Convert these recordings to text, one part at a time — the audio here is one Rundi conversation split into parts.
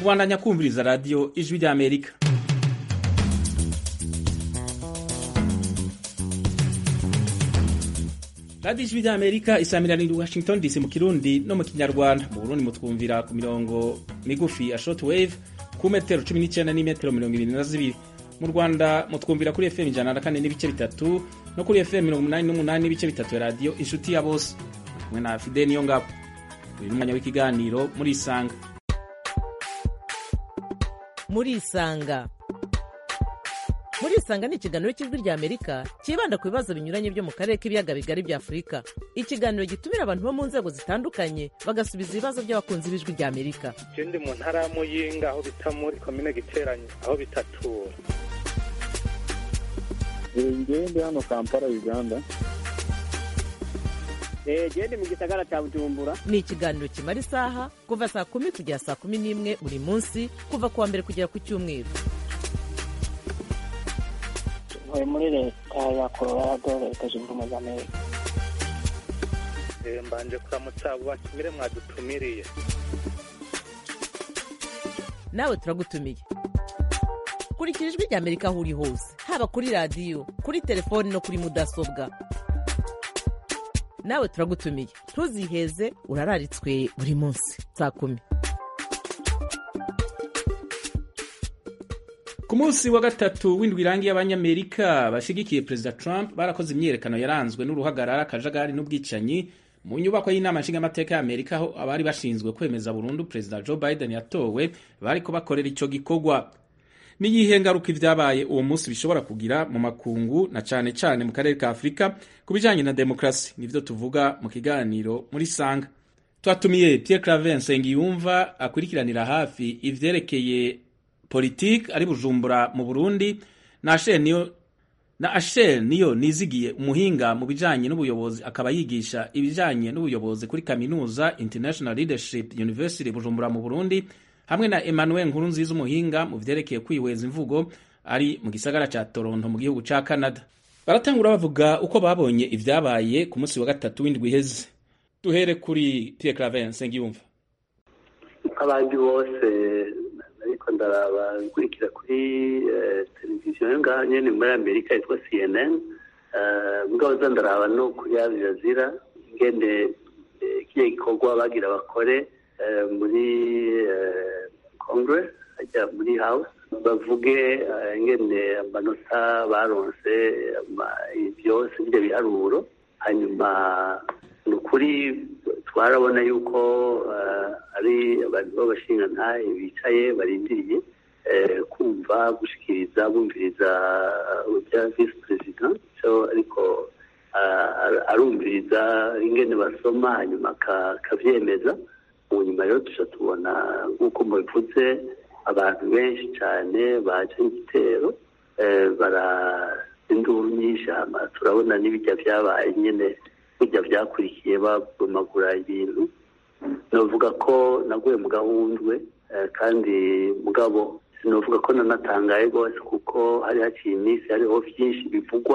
kubandanya kumviriza radiyo ijwi ry'amerika radiyo ijwi ry'amerika isamiraniye washington dc mu kirundi no mu kinyarwanda mu burundi mutwumvira ku mirongo migufi ya short wave ku metero cumi n'icyenda n'imetero mirongo ibiri na zibiri mu rwanda mutwumvira kuri fm ijana na kane n'ibice bitatu no kuri fm mirongo umunani n'umunani n'ibice bitatu ya radiyo inshuti ya bose kumwe na fide niyo ngabo uyu ni umwanya w'ikiganiro muri isanga muri isanga muri isanga ni ikiganiro cy'ijwi rya amerika cyibanda ku bibazo binyuranye byo mu karere k'ibiyaga bigari bya afurika ikiganiro gitumira abantu bo mu nzego zitandukanye bagasubiza ibibazo by'abakunzi b'ijwi rya amerika je ndi mu ntara ya muyinga aho bita muri komine giteranye aho bitatura ngewe ndi hano kampala uganda gende mu gisagara cya bujumbura ni ikiganiro kimara isaha kuva saa kumi kugera saa kumi n'imwe buri munsi kuva ku wa mbere kugera ku cyumweru ntuye muri leta ya colorado leta zunze ubumwe za amerika Eh, mbanje kuramutsa abo batumire mwadutumiriye nawe turagutumiye kurikira ijwi rya amerika aho uri hose haba kuri radiyo kuri telefoni no kuri mudasobwa nawe turagutumiye ntuziheze urararitswe buri munsi saa kumi ku munsi wa gatatu w'indwi irangiye abanyamerika bashigikiye perezida trump barakoze imyiyerekano yaranzwe n'uruhagarara akajagari n'ubwicanyi mu nyubako y'inama nshingamateka y'amerika aho abari bashinzwe kwemeza burundu perezida joe biden yatowe bariko bakorera ico gikorwa n'iyihe ngaruka ibyabaye uwo munsi bishobora kugira mu makungu na cane cane mu karere ka afurika ku bijanye na demokarasi nivyo tuvuga mu kiganiro muri sanga twatumiye pierre claver nsengiyumva akurikiranira hafi ivyerekeye politike ari bujumbura mu burundi na Achille niyo na Achille niyo nizigiye umuhinga mu bijanye n'ubuyobozi akaba yigisha ibijanye n'ubuyobozi kuri kaminuza International Leadership University bujumbura mu burundi hamwe na Emmanuel Nkurunziza umuhinga mu vyerekeye kwihweza imvugo ari mu gisagara ca Toronto mu gihugu ca Canada baratangura bavuga uko babonye ivyabaye ku munsi wa gatatu w'indwi iheze duhere kuri Pierre Claver Nsengiyumva nk'abandi bose ariko ndaraba nkurikira kuri eh, televiziyo yo ngaho nyene muri amerika yitwa cnn Eh, mugabo za ndaraba no kuri al jazeera ingene eh, kiriya gikorwa bagira bakore eh, muri eh, congress ajya muri house bavuge eh, ingene amanota baronse ama- byose ibyo biharuro hanyuma ni ukuri twarabona yuko eh, ari abantu b'abashingantahe bicaye barindiriye eh, kumva gushikiriza bumviriza ibya visi perezida so ariko ah, ar- arumviriza ingene basoma hanyuma aka- akavyemeza mu nyuma rero tuca tubona nk'uko mubivuze abantu benshi cyane baje igitero eh, bara induru nyinshi hama turabona n'ibijya byabaye nyene bijya byakurikiye babomagura ibintu novuga ko naguye mu gahundwe eh, kandi mugabo sinovuga ko nanatangaye rwose kuko hari haciye iminsi hariho byinshi bivugwa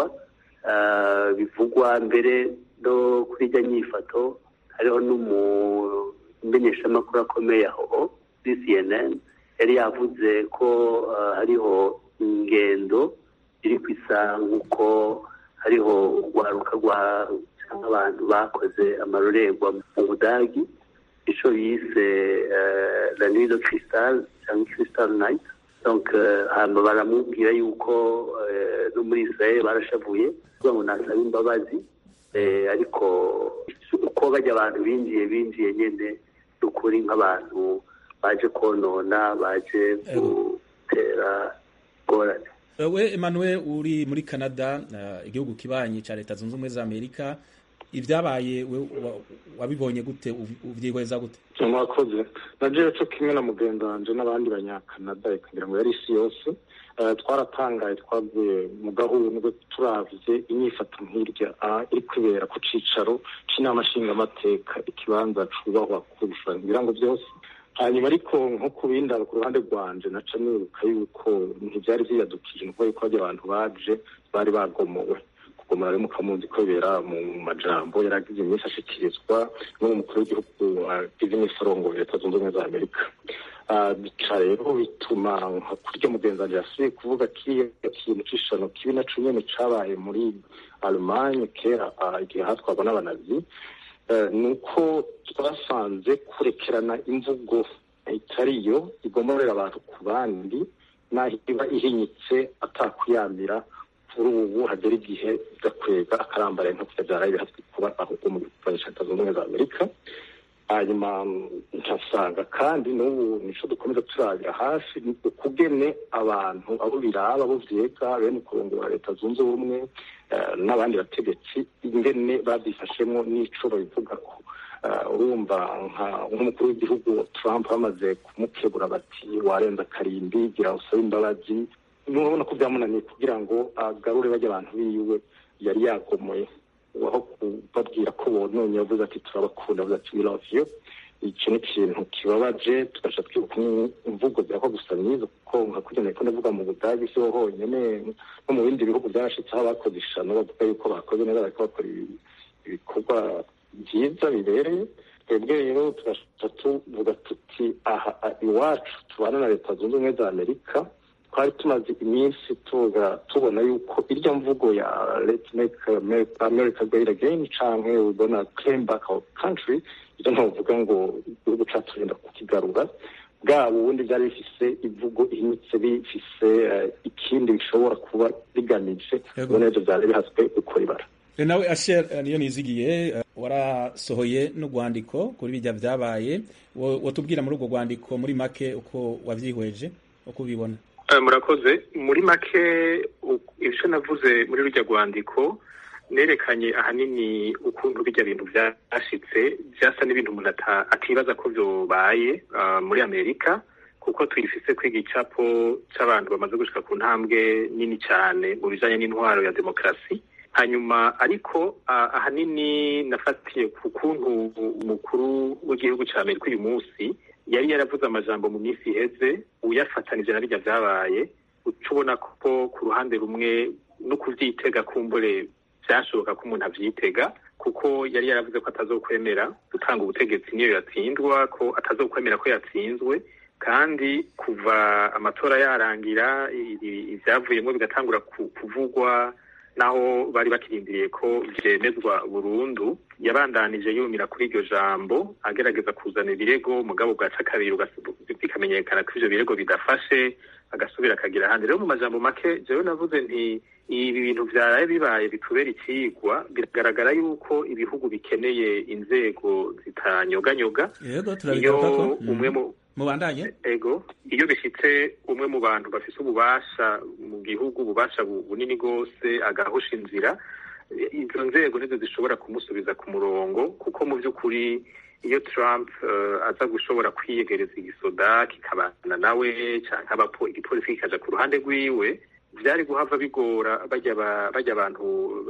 eh, bivugwa mbere no kuri ijya nyifato hariho n'umumenyeshamakuru akomeye aho kuri cnn yari yavuze ko eh, hariho ingendo iri ku isa nk'uko hariho urwaruka rwa cyangwa abantu bakoze amarorerwa mu budagi ico yise eh, la nuit de cristal cyangwa crystal night donc eh, hama baramubwira yuko eh, no muri israel barashavuye kugira ngo nasaba imbabazi eh, ariko uko bajya abantu binjiye binjiye nyene n'ukuri nk'abantu baje konona baje gutera ingorane we Emmanuel uri muri Canada uh, igihugu kibanyi ca leta zunze ubumwe za Amerika ibyabaye we wa- wabibonye gute uv- uvyihweza gute mwakoze na jewe co kimwe na mugenzi wanje n'abandi banyakanada reka ngira ngo yari isi yose Eh, twaratangaye twaguye mu gahundwe turavye inyifato nk'irya ah, iri kwibera ku cicaro c'inama nshingamateka ikibanza cubahwa kurusha ngira ngo byose hanyuma ariko nko ku bindi ku ruhande rwanje naca nibuka yuko ntivyari vyiyadukije nuko yuko harya abantu baje bari bagomowe kugomora rero mukamuzi ko bibera mu majambo yaragize iminsi ashikirizwa n'umukuru w'igihugu agize iminsi arongoye leta zunze ubumwe za amerika bica rero bituma nka kurya mugenzi wanjye yasubiye kuvuga kiriya kintu c'ishano kibi naco nyene cabaye muri allemanye kera igihe hatwarwa n'abanazi ni uko twasanze kurekerana imvugo itariyo igomorera abantu ku bandi naho iba ihinyitse atakuyamira kuri ubu hagera igihe gakwega akarambara nko kubyara bihatwe kuba ahubwo mu gihugu cya leta zunze ubumwe za amerika hanyuma nkasanga kandi n'ubu nico dukomeza turabira hafi ukugene abantu abo biraba abo vyega bene kurongora leta zunze ubumwe n'abandi bategetsi ingene babyifashemo n'ico babivugako urumva nk'umukuru w'igihugu trump bamaze kumukebura bati warenza akarimbi gira usabe imbabazi nurabona ko byamunaniye kugira ngo agarure bajya abantu biwe yari yagomoye aho kubabwira ko bononye yavuze ati turabakunda avuze ati we love you iki ni ikintu kibabaje tugaca twibuka imvugo zirako gusa myiza kuko nka kurya nariko ndavuga mu budagi siho honyene no mu bindi bihugu byarashitseho abakoze ishano bavuga yuko bakoze neza bariko bakora ibikorwa byiza bibereye twebwe rero tugaca tuvuga tuti aha iwacu tubana na leta zunze ubumwe za amerika twari tumaze iminsi tuvuga tubona yuko irya mvugo ya let's make america great again canke we gonna claim back our country ivyo ntovuga ngo igihugu cacu turenda kukigarura bwabo ubundi byari bifise ivugo ihinyitse bifise ikindi bishobora kuba bigamije ubona ivyo vyari bihatswe gukora ibara nawe asher niyo nizigiye warasohoye n'urwandiko kuri bijya vyabaye watubwira muri urwo rwandiko muri make uko wavyihweje uko ubibona murakoze muri make ibyo navuze muri rujya rwandiko nerekanye ahanini ukuntu bijya bintu byashitse byasa n'ibintu umuntu atibaza ko byobaye muri amerika kuko tuyifise kwiga icapo c'abantu bamaze gushika ku ntambwe nini cyane mu bijanye n'intwaro ya demokarasi hanyuma ariko ahanini nafatiye ku kuntu umukuru w'igihugu cya amerika uyu munsi yari yaravuze amajambo mu minsi iheze uyafatanije na bijya byabaye uca ubona ko ku ruhande rumwe no kuvyitega kumbure byashoboka ko umuntu avyitega kuko yari yaravuze ko atazokwemera gutanga ubutegetsi niyo yatsindwa ko atazokwemera ko yatsinzwe kandi kuva amatora yarangira ivyavuyemo bigatangura kuvugwa naho bari bakirindiriye ko vyemezwa burundu yabandanije yumira kuri iryo jambo agerageza kuzana ibirego mugabo bwaca kabiri bikamenyekana ko ivyo birego bidafashe agasubira akagira ahandi rero mu majambo make jewe navuze nti ibi bintu vyaraye bibaye bitubera icigwa biragaragara yuko ibihugu bikeneye inzego zitanyoganyoga iyo umwe mu mubandanye ego iyo bishitse umwe mu bantu bafise ububasha mu gihugu ububasha bunini rwose agahusha inzira izo nzego nizo zishobora kumusubiza ku murongo kuko mu by'ukuri iyo Trump uh, aza gushobora kwiyegereza igisoda kikabana nawe canke igipolisi kikaja ku ruhande rwiwe vyari guhava bigora bajya bajya abantu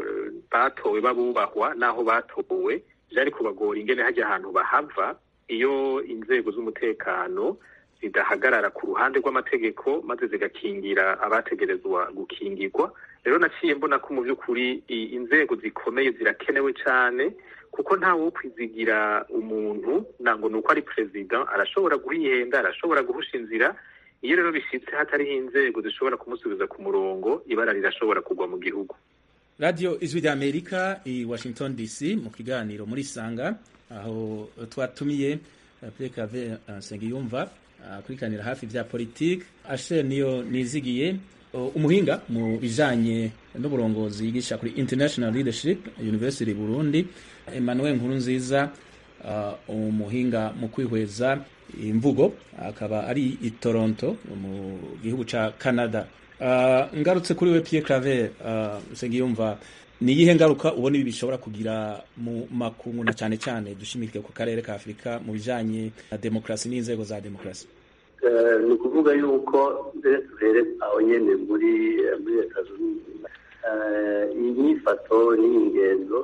batowe babubahwa naho batowe vyari kubagora ingene hajya ahantu bahava iyo inzego z'umutekano zidahagarara ku ruhande rw'amategeko maze zigakingira abategerezwa gukingirwa rero naciye mbona ko mu by'ukuri inzego zikomeye zirakenewe cyane kuko ntawe wo kwizigira umuntu ntabwo ni uko ari perezida arashobora guhihenda arashobora guhusha inzira iyo rero bishyitse hatariho inzego zishobora kumusubiza ku murongo ibara rirashobora kugwa mu gihugu radiyo ijwi rya amerika i washington dc mu kiganiro muri sanga aho twatumiye pekave nsengiyumva akurikiranira hafi bya politiki ashe niyo nizigiye umuhinga mu bijanye n'uburongozi yigisha kuri international leadership university burundi emmanuel nkurunziza uh, umuhinga mu kwihweza imvugo akaba ari i toronto mu gihugu ca canada uh, ngarutse kuri we pierre claver uh, nsengiyumva ni iyihe ngaruka ubona ibi bishobora kugira mu makungu na cyane cyane dushimike ku karere ka afurika mu bijanye na demokarasi n'inzego za demokarasi ni ukuvuga yuko mbere duhere aho nyine muri muri leta zunze ubumwe iyi nyifato n'iyi ngendo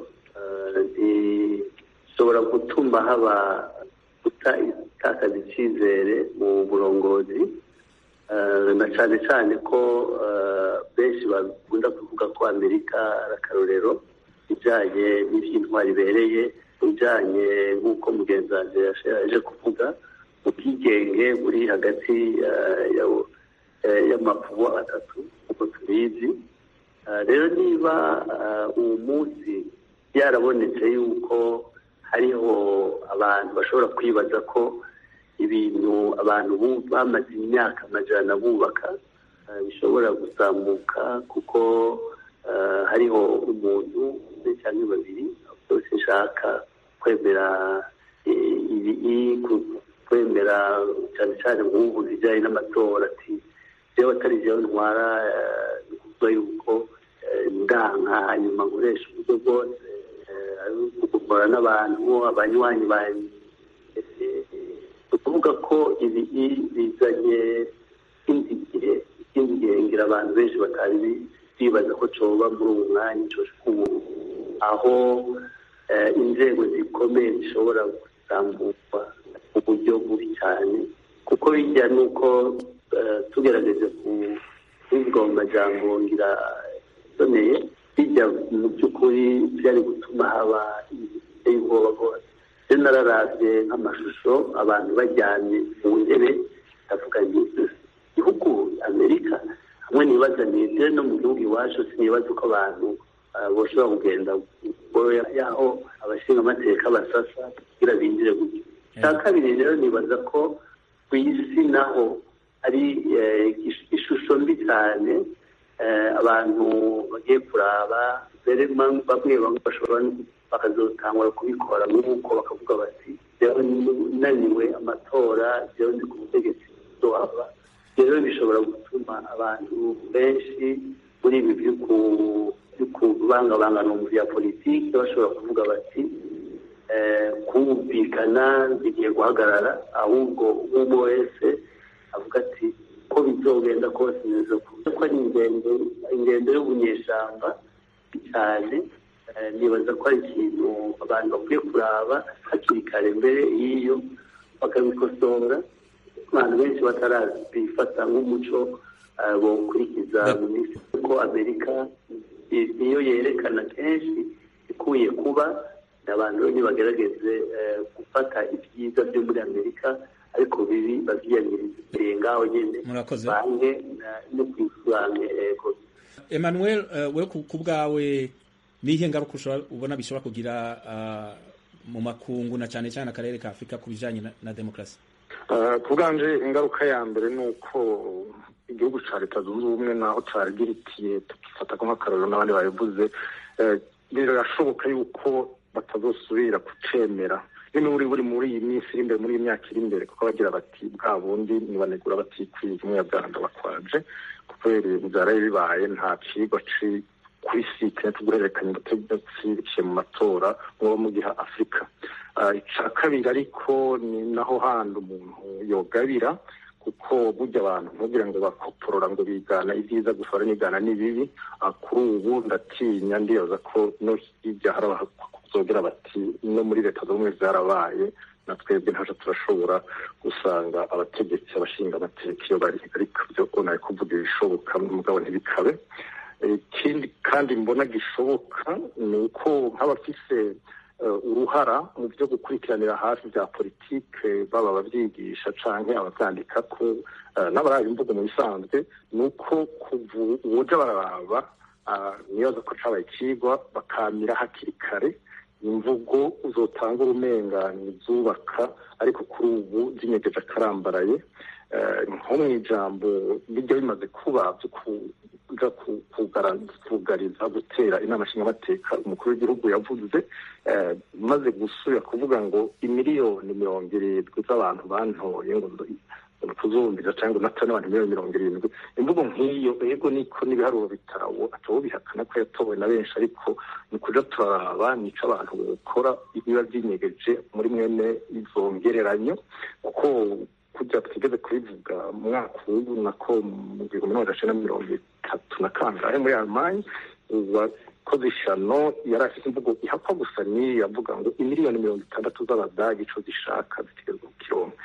zishobora gutuma haba gutakaza icyizere mu burongozi na cyane cyane ko benshi bakunda kuvuga ko amerika ari akarorero ibijyanye n'iby'intwari ibereye ibijyanye nk'uko mugenzi wanjye yaje kuvuga ubwigenge buri hagati y'amakubo atatu uko tubizi rero niba uwo munsi byarabonetse yuko hariho abantu bashobora kwibaza ko ibintu abantu bamaze imyaka amajana bubaka bishobora gusambuka kuko hariho umuntu umwe cyangwa babiri bose nshaka kwemera kwemera cyane cyane nk'ubu bijyanye n'amatora ati rero atari byo ntwara ni ukuvuga yuko ndanka hanyuma nkoresha uburyo bwose kugumura n'abantu abanywanyi banjye ni ukuvuga ko ibi bizanye ikindi gihe ikindi gihe ngira abantu benshi batari bibaza ko coba muri uwo mwanya ubu aho inzego zikomeye zishobora gutambukwa mu buryo bubi cyane kuko bijya nuko tugerageza kuvuga mu majambo ngira isoneye bijya mu by'ukuri byari gutuma haba ibiteye ubwoba bwose rero nararabye nk'amashusho abantu bajyanye mu ntebe ndavuga nti igihugu amerika hamwe nibaza nibyo no mu gihugu iwacu sinibaza uko abantu bashobora kugenda yaho abashinga amateka basasa kugira binjire gutyo icya kabiri rero nibaza ko ku isi naho ari ishusho mbi cyane abantu bagiye kuraba mbere bamwe bamwe bashobora bakazotangura kubikora nk'uko bakavuga bati rero naniwe amatora rero ndi ku butegetsi waba rero bishobora gutuma abantu benshi muri ibi byo kubangabangana mu bya politiki bashobora kuvuga bati kumvikana bigiye guhagarara ahubwo umwe wese avuga ati ko bizogenda kose neza kuko ari ingendo ingendo y'ubunyeshyamba cyane nibaza ko ari ikintu abantu bakwiye kuraba hakiri kare mbere y'iyo bakabikosora abantu benshi batarabifata nk'umuco bawukurikiza mu minsi kuko amerika niyo yerekana kenshi ikuye kuba abantu rero ntibagerageze gufata ibyiza byo muri amerika ariko bibi babyiyamiriza imbere ngaho nyine bange no kwisobanura yego emmanuel we ku bwawe nihe ngaruka ubona bishobora kugira mu makungu na cyane cyane akarere ka afurika ku bijyanye na demokarasi ku bwanje ingaruka ya mbere ni uko igihugu cya leta zunze ubumwe naho cyarigiritiye tukifata ko nk'akarorero n'abandi babivuze birashoboka yuko batazosubira kucemera n'uri buri muri iyi minsi iri imbere muri iyi myaka iri imbere kuko bagira bati bwa bundi nibanegura batikwiye umunyabwanda bakwaje kubera ibintu byaraye bibaye nta cigwa kuri site tuguhererekanya ubutegetsi biciye mu matora nko mu giha afurika icya kabiri ariko ni naho handi umuntu yogabira kuko burya abantu ntugira ngo bakoporora ngo bigana ibyiza gusa baranigana n'ibibi kuri ubu ndatinya ndibaza ko no hirya hari abazogera bati no muri leta z'ubumwe zarabaye na twebwe ntaje turashobora gusanga abategetsi abashinga amateka iyo bari ariko byo nawe kuvuga ibishoboka mugabo ntibikabe ikindi kandi mbona gishoboka ni uko nk'abafise uruhara mu byo gukurikiranira hafi bya politike baba ababyigisha cyangwa ababyandika ko n'abaraye imvugo mu bisanzwe ni uko ubuja bararaba nibaza ko cabaye ikigwa bakamira hakiri kare imvugo uzotanga urumengani zubaka ariko kuri ubu zinyegeje akarambaraye nko mu ijambo bijya bimaze kuba byo kuja kugariza gutera inama nshingamateka umukuru w'igihugu yavuze maze gusubira kuvuga ngo imiliyoni mirongo irindwi z'abantu bantoye ngo kuzumvira cyangwa unata n'abantu miliyoni mirongo irindwi imvugo nk'iyo ego niko n'ibiharuro bitawo atawo bihakana ko yatowe na benshi ariko ni ukuja turaraba nico abantu bakora ibiba byinyegeje muri mwene izo ngereranyo kuko kujya twigeze kubivuga mu mwaka w'ubu nako mu gihumbi n'amajana cenda mirongo itatu na kangahe muri almanye uwakoze ishano yari afite imvugo ihakwa gusa n'iyo yavuga ngo imiliyoni mirongo itandatu z'abadagi ico zishaka zitegerezwa kukironka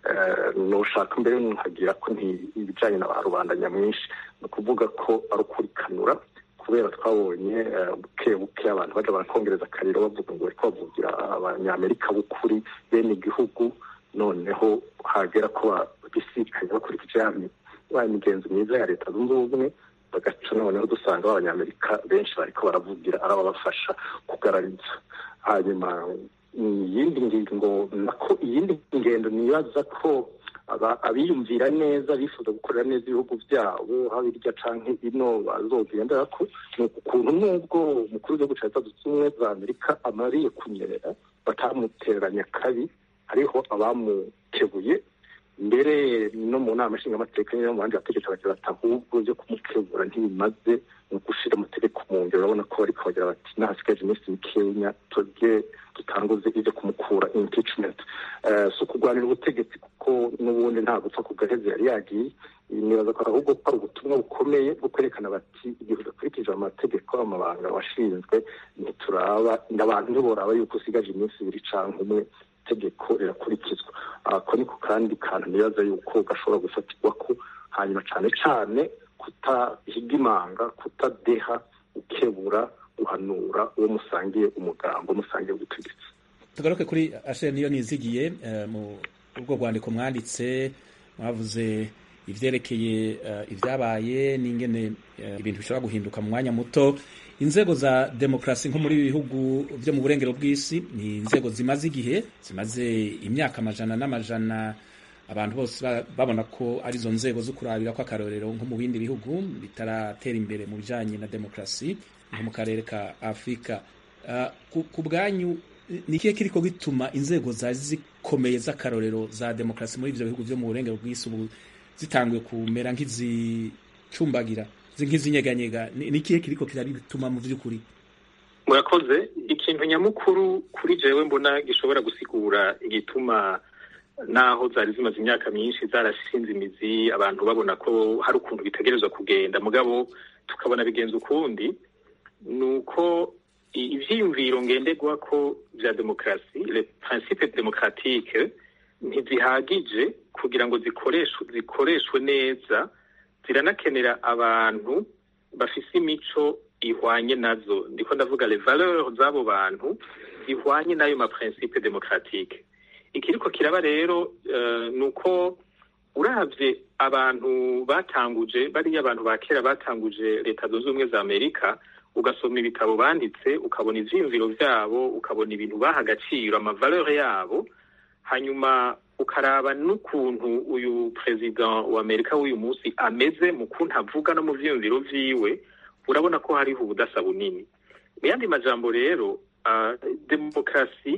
nushaka mbere nkagira ko ibijyanye na ba rubanda nyamwinshi ni ukuvuga ko ari ukurikanura kubera twabonye buke buke abantu bajya barakongereza akariro bavuga ngo bari kubavugira abanyamerika b'ukuri bene igihugu noneho hagera ko babisikanya bakurikije ya migenzo myiza ya leta zunze ubumwe bagaca noneho dusanga b'abanyamerika benshi bariko baravugira ari ababafasha kugarariza hanyuma iyindi ngingo nako iyindi ngendo nibaza ko abiyumvira neza bifuza gukorera neza ibihugu byabo haba irya canke ino bazogendera ko ni ukuntu nubwo umukuru w'igihugu ca leta zunze ubumwe za amerika amariye kunyerera batamuteranya kabi hariho abamukebuye mbere no mu nama nshingamateka no mu bandi bategetsi bagira bati ahubwo byo kumukebura ntibimaze ni ugushira amategeko mu ngiro urabona ko bariko bagira bati nahasigaje iminsi mikenya twebwe dutanguze ibyo kumukura impeachment si ukurwanira ubutegetsi kuko n'ubundi nta gupfa ku gahezi yari yagiye nibaza ko ahubwo ko ari ubutumwa bukomeye bwo kwerekana bati igihe udakurikije amategeko amabanga washinzwe ntituraba abantu ntiboraba yuko usigaje iminsi ibiri canke umwe itegeko rirakurikizwa ako niko kandi kantu nibaza yuko gashobora gufatirwa ko hanyuma cane cane kutahiga imanga kutadeha ukebura guhanura uwo musangiye umugambo musangiye ubutegetsi tugaruke kuri ashere niyo nizigiye mu ubwo rwandiko mwanditse mwavuze ivyerekeye ibyabaye n'ingene ibintu bishobora guhinduka mu mwanya muto inzego za demokarasi nko muri bihugu byo mu burengero bw'isi ni inzego zimaze igihe zimaze imyaka amajana n'amajana abantu bose babona ko arizo nzego zo kurabira ko akarorero nko mu bindi bihugu bitaratera imbere mu bijanye na demokarasi nko mu karere ka afurika ku bwanyu ni ikihe kiriko gituma inzego zari zikomeye z'akarorero za demokarasi muri ivyo bihugu vyo mu burengero bw'isi ubu zitanguye kumera nk'izicumbagira nk'izinyeganyega ni ikihe kiriko kirabituma mu vy'ukuri murakoze ikintu nyamukuru kuri jewe mbona gishobora gusigura igituma naho zari zimaze imyaka myinshi zarashinze imizi abantu babona ko hari ukuntu bitegerezwa kugenda mugabo tukabona bigenza ukundi ni uko ivyiyumviro ngenderwa ko vya demokarasi le principe démocratique ntizihagije kugira ngo zikoreshwe zikoreshwe neza ziranakenera abantu bafise imico ihwanye nazo ndiko ndavuga les valeurs z'abo bantu zihwanye n'ayo ma principe démocratique ikiriko kiraba rero uh, ni uko uravye abantu batanguje bariya abantu ba kera batanguje leta zunze ubumwe za amerika ugasoma ibitabo banditse ukabona ivyiyumviro vyabo ukabona ibintu baha agaciro amavaleur yabo hanyuma ukaraba n'ukuntu uyu perezida wa amerika w'uyu munsi ameze mu kuntu avuga no mu vyiyumviro vyiwe urabona ko hariho ubudasa bunini mu yandi majambo rero uh, demokarasi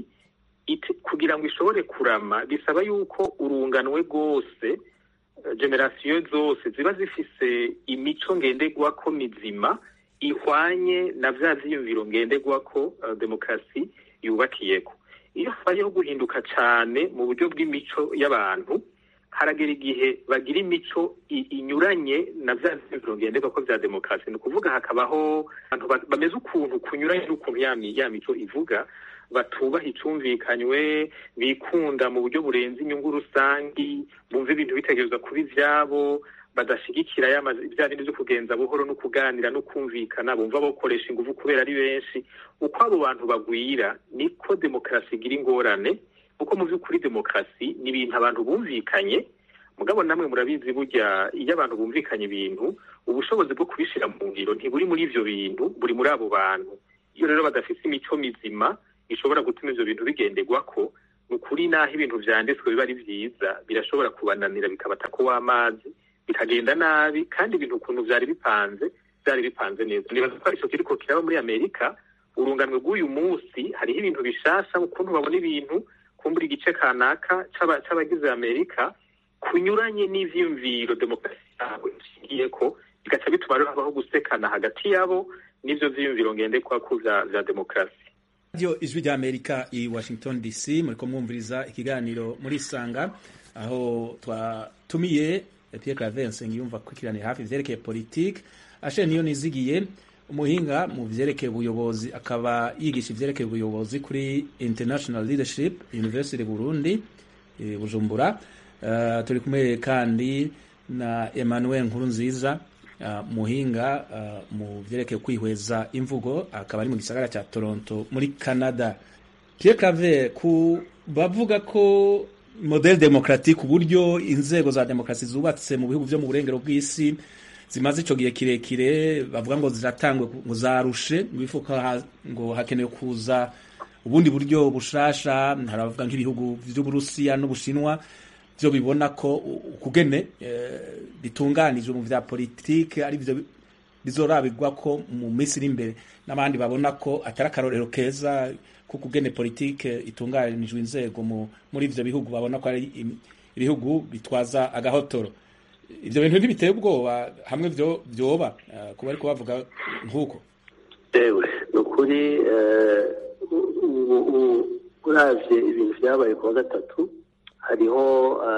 kugira ngo ishobore kurama bisaba yuko urunganwe rwose generasiyo zose ziba zifise imico ngenderwako mizima ihwanye na vya vyiyumviro ngenderwako uh, demokarasi yubakiyeko iyo habayeho guhinduka cane mu buryo bw'imico y'abantu haragera igihe bagira imico inyuranye na vya vyiyumviro ngenderwako vya demokarasi ni ukuvuga hakabaho abantu bameze ukuntu kunyuranye n'ukuntu ya mico ivuga batubaha icumvikanywe bikunda mu buryo burenze inyungu rusangi bumva ibintu bitegerezwa kuba ivyabo badashigikira bya bindi vyo kugenza buhoro no kuganira no kumvikana bumva bakoresha inguvu kubera ari benshi uko abo bantu bagwira niko demokarasi igira ingorane kuko mu vy'ukuri demokarasi ni ibintu abantu bumvikanye mugabo namwe murabizi burya iyo abantu bumvikanye ibintu ubushobozi bwo kubishira mu ngiro ntiburi muri ivyo bintu buri muri abo bantu iyo rero badafise imico mizima ishobora gutuma ivyo bintu bigenderwako ni ukuri naho ibintu vyanditswe biba ari vyiza birashobora kubananira bikabatako w'amazi bikagenda nabi kandi ibintu ukuntu vyari bipanze vyari bipanze neza nibaza ko ico kiriko kiraba muri amerika urunganwe rw'uyu munsi hariho ibintu bishasha ukuntu babona ibintu kumbura igice kanaka c'abagize amerika kunyuranye n'ivyiyumviro demokarasi yabo ishingiyeko bigaca bituma rero habaho gusekana hagati yabo n'ivyo vyiyumviro ngendekwako vya vya demokarasi radiyo ijwi rya amerika i washington dc muriko mwumviriza ikiganiro muri isanga aho twatumiye pierre claver nsengiyumva kwikiranira hafi ivyerekeye politike ashe niyo nizigiye umuhinga mu vyerekeye ubuyobozi akaba yigisha ivyerekeye ubuyobozi kuri international leadership university burundi e, bujumbura uh, turi kumwe kandi na emmanuel nkuru nziza uh, muhinga uh, mu vyerekeye kwihweza imvugo akaba ari mu gisagara ca toronto muri canada pierre claver ku bavuga ko model democratique uburyo inzego za demokarasi zubatse mu bihugu vyo mu burengero bw'isi zimaze ico gihe kirekire bavuga ngo ziratangwe ngo zarushe bifuka ngo hakenewe kuza ubundi buryo bushasha hari abavuga nk'ibihugu vy'uburusiya n'ubushinwa vyo bibona ko ukugene bitunganijwe mu vya politike ari vyo bizorabirwa ko mu minsi iri imbere n'abandi babona ko atari akarorero keza ko kugene politike itunganijwe inzego muri ivyo bihugu babona ko ari ibihugu bitwaza agahotoro ivyo bintu ntibiteye ubwoba hamwe vyo vyoba kuba ariko bavuga nk'uko ewe ni ukuri uravye ibintu vyabaye kuwa gatatu hariho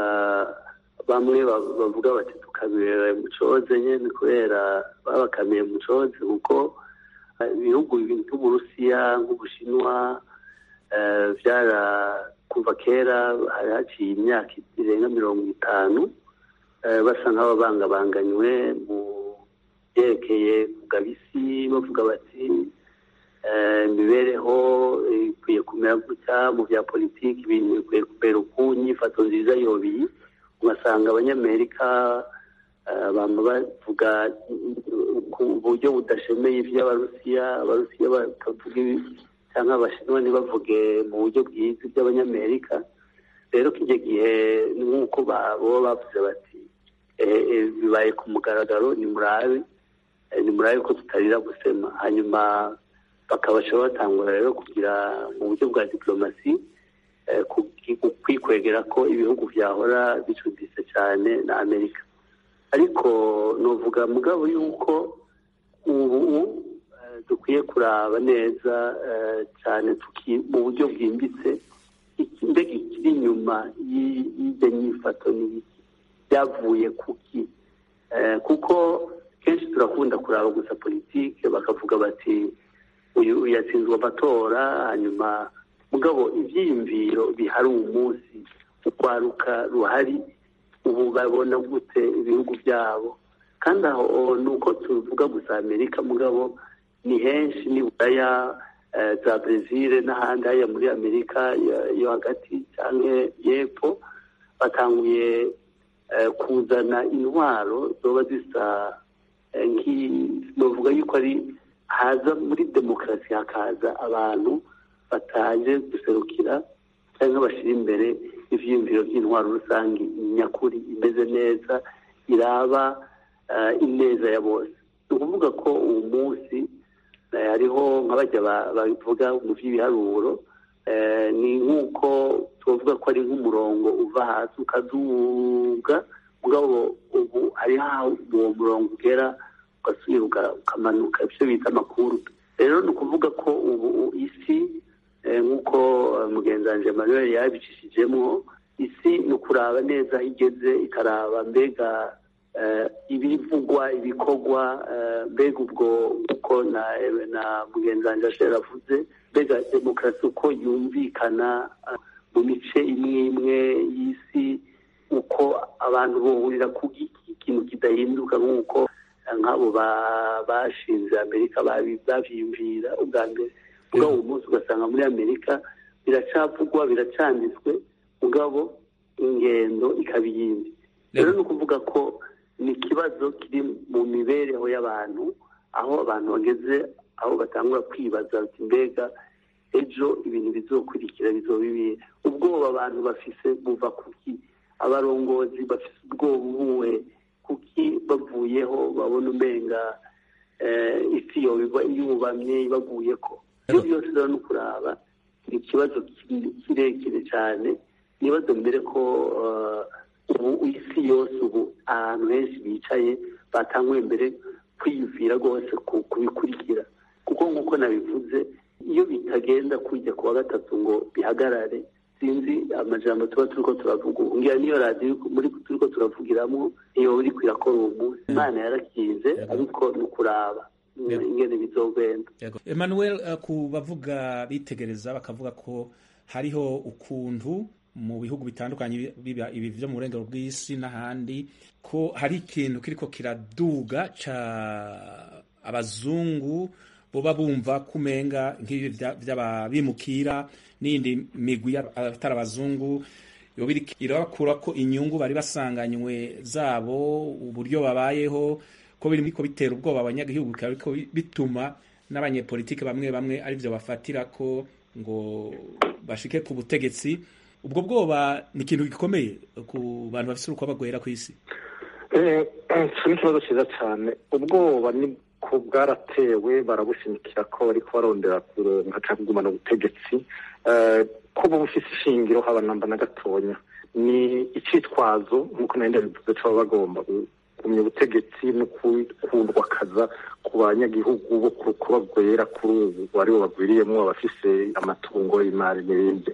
bamwe bavuga bati tukabirera mu coze nyene kubera babakamiye mu coze kuko ibihugu nk'uburusiya nk'ubushinwa vyara kuva kera hari haciye imyaka irenga mirongo itanu basa nk'ababangabanganywe mu byerekeye kugabisi bavuga bati imibereho ikwiye kumera gutya mu bya politiki ibintu bikwiye kubera uku inyifato nziza yobiyi ugasanga abanyamerika bama bavuga ku buryo budashemeye iby'abarusiya abarusiya bakavuga cyangwa abashinwa ntibavuge mu buryo bwiza iby'abanyamerika rero kijya gihe ni nk'uko baba bavuze bati bibaye ku mugaragaro ni murabe ni murabe ko tutarira gusema hanyuma bakabasha batangura rero kugira mu buryo bwa diplomasi kwikwegera ko ibihugu byahora bicuditse cyane na amerika ariko nuvuga mugabo yuko ubu dukwiye kuraba neza cyane mu buryo bwimbitse mbega ikiri inyuma y'ibyo nyifato n'ibiki byavuye kuki kuko kenshi turakunda kuraba gusa politike bakavuga bati uyu yatsinzwe amatora hanyuma mugabo ibyiyumviro bihari uwo munsi urwaruka ruhari ubu babona gute ibihugu byabo kandi aho ni uko tuvuga gusa amerika mugabo ni henshi ni buraya za brezil n'ahandi hariya muri amerika yo hagati cyangwa y'epfo batanguye kuzana intwaro zoba zisa bavuga yuko ari haza muri demokarasi hakaza abantu bataje guserukira cyangwa bashyira imbere ibyiyumviro by'intwaro rusange nyakuri imeze neza iraba ineza ya bose ni ukuvuga ko uwo munsi hariho nk'abajya babivuga mu by'ibiharuro ni nk'uko tuvuga ko ari nk'umurongo uva hasi ukazuga mugabo ubu hariho aho uwo murongo ugera ugasubira ukamanuka ibyo bita amakuru rero ni ukuvuga ko ubu isi nk'uko mugenzi Emmanuel yabicishijemo isi ni ukuraba neza aho igeze ikaraba mbega ibivugwa ibikorwa mbega ubwo uko na mugenzi wanjye avuze mbega demokarasi uko yumvikana mu mice imwe imwe y'isi uko abantu bahurira ku ikintu kidahinduka nk'uko nk'abo bashinze amerika babyiyumvira ubwa mbere ubwo uwo munsi ugasanga muri amerika biracavugwa biracanditswe mugabo ingendo ikaba iyindi rero ni ukuvuga ko ni ikibazo kiri mu mibereho y'abantu aho abantu bageze aho batangura kwibaza mbega ejo ibintu bizokurikira bizoba ibihe ubwoba abantu bafise buva kuki abarongozi bafise ubwoba ubuwe kuki bavuyeho babona umenga isi yubamye ibaguye ko ibyo byose rero ni ukuraba ni ikibazo kirekire cyane nibazo mbere ko ubu isi yose ubu ahantu henshi bicaye batanguye mbere kwiyumvira rwose kubikurikira kuko nk'uko nabivuze iyo bitagenda kujya ku wa gatatu ngo bihagarare sinzi amajambo tuba turi ko turavuga ubu ngira niyo radiyo muri turi ko turavugiramo iyo uri kwirakora uwo munsi imana yarakinze ariko ni ukuraba ingene bizogenda emmanuel ku bavuga bitegereza bakavuga ko hariho ukuntu mu bihugu bitandukanye biba ibi byo mu burengero bw'isi n'ahandi ko hari ikintu kiriko kiraduga ca abazungu boba bumva kumenga nk'ibi by'ababimukira n'iyindi migwi atari abazungu yoba iriko irabakurako inyungu bari basanganywe zabo uburyo babayeho ko biriko bitera ubwoba abanyagihugu bikaba biriko bituma n'abanyepolitike bamwe bamwe arivyo bafatira ko ngo bashike ku butegetsi ubwo bwoba ni ikintu gikomeye ku bantu bafise urukoba rwera kw'isi ico ni ikibazo ciza cane ubwoba ni ko bwaratewe barabushimikira ko bariko barondera kuronka canke kugumana ubutegetsi ko buba bufise ishingiro haba namba na gatonya ni icitwazo nk'uko nari ndabivuze co baba bagomba kugumya ubutegetsi no kundwakaza ku banyagihugu bo ku rukuba rwera kuri ubu aribo bagwiriyemwo abafise amatungo imari n'ibindi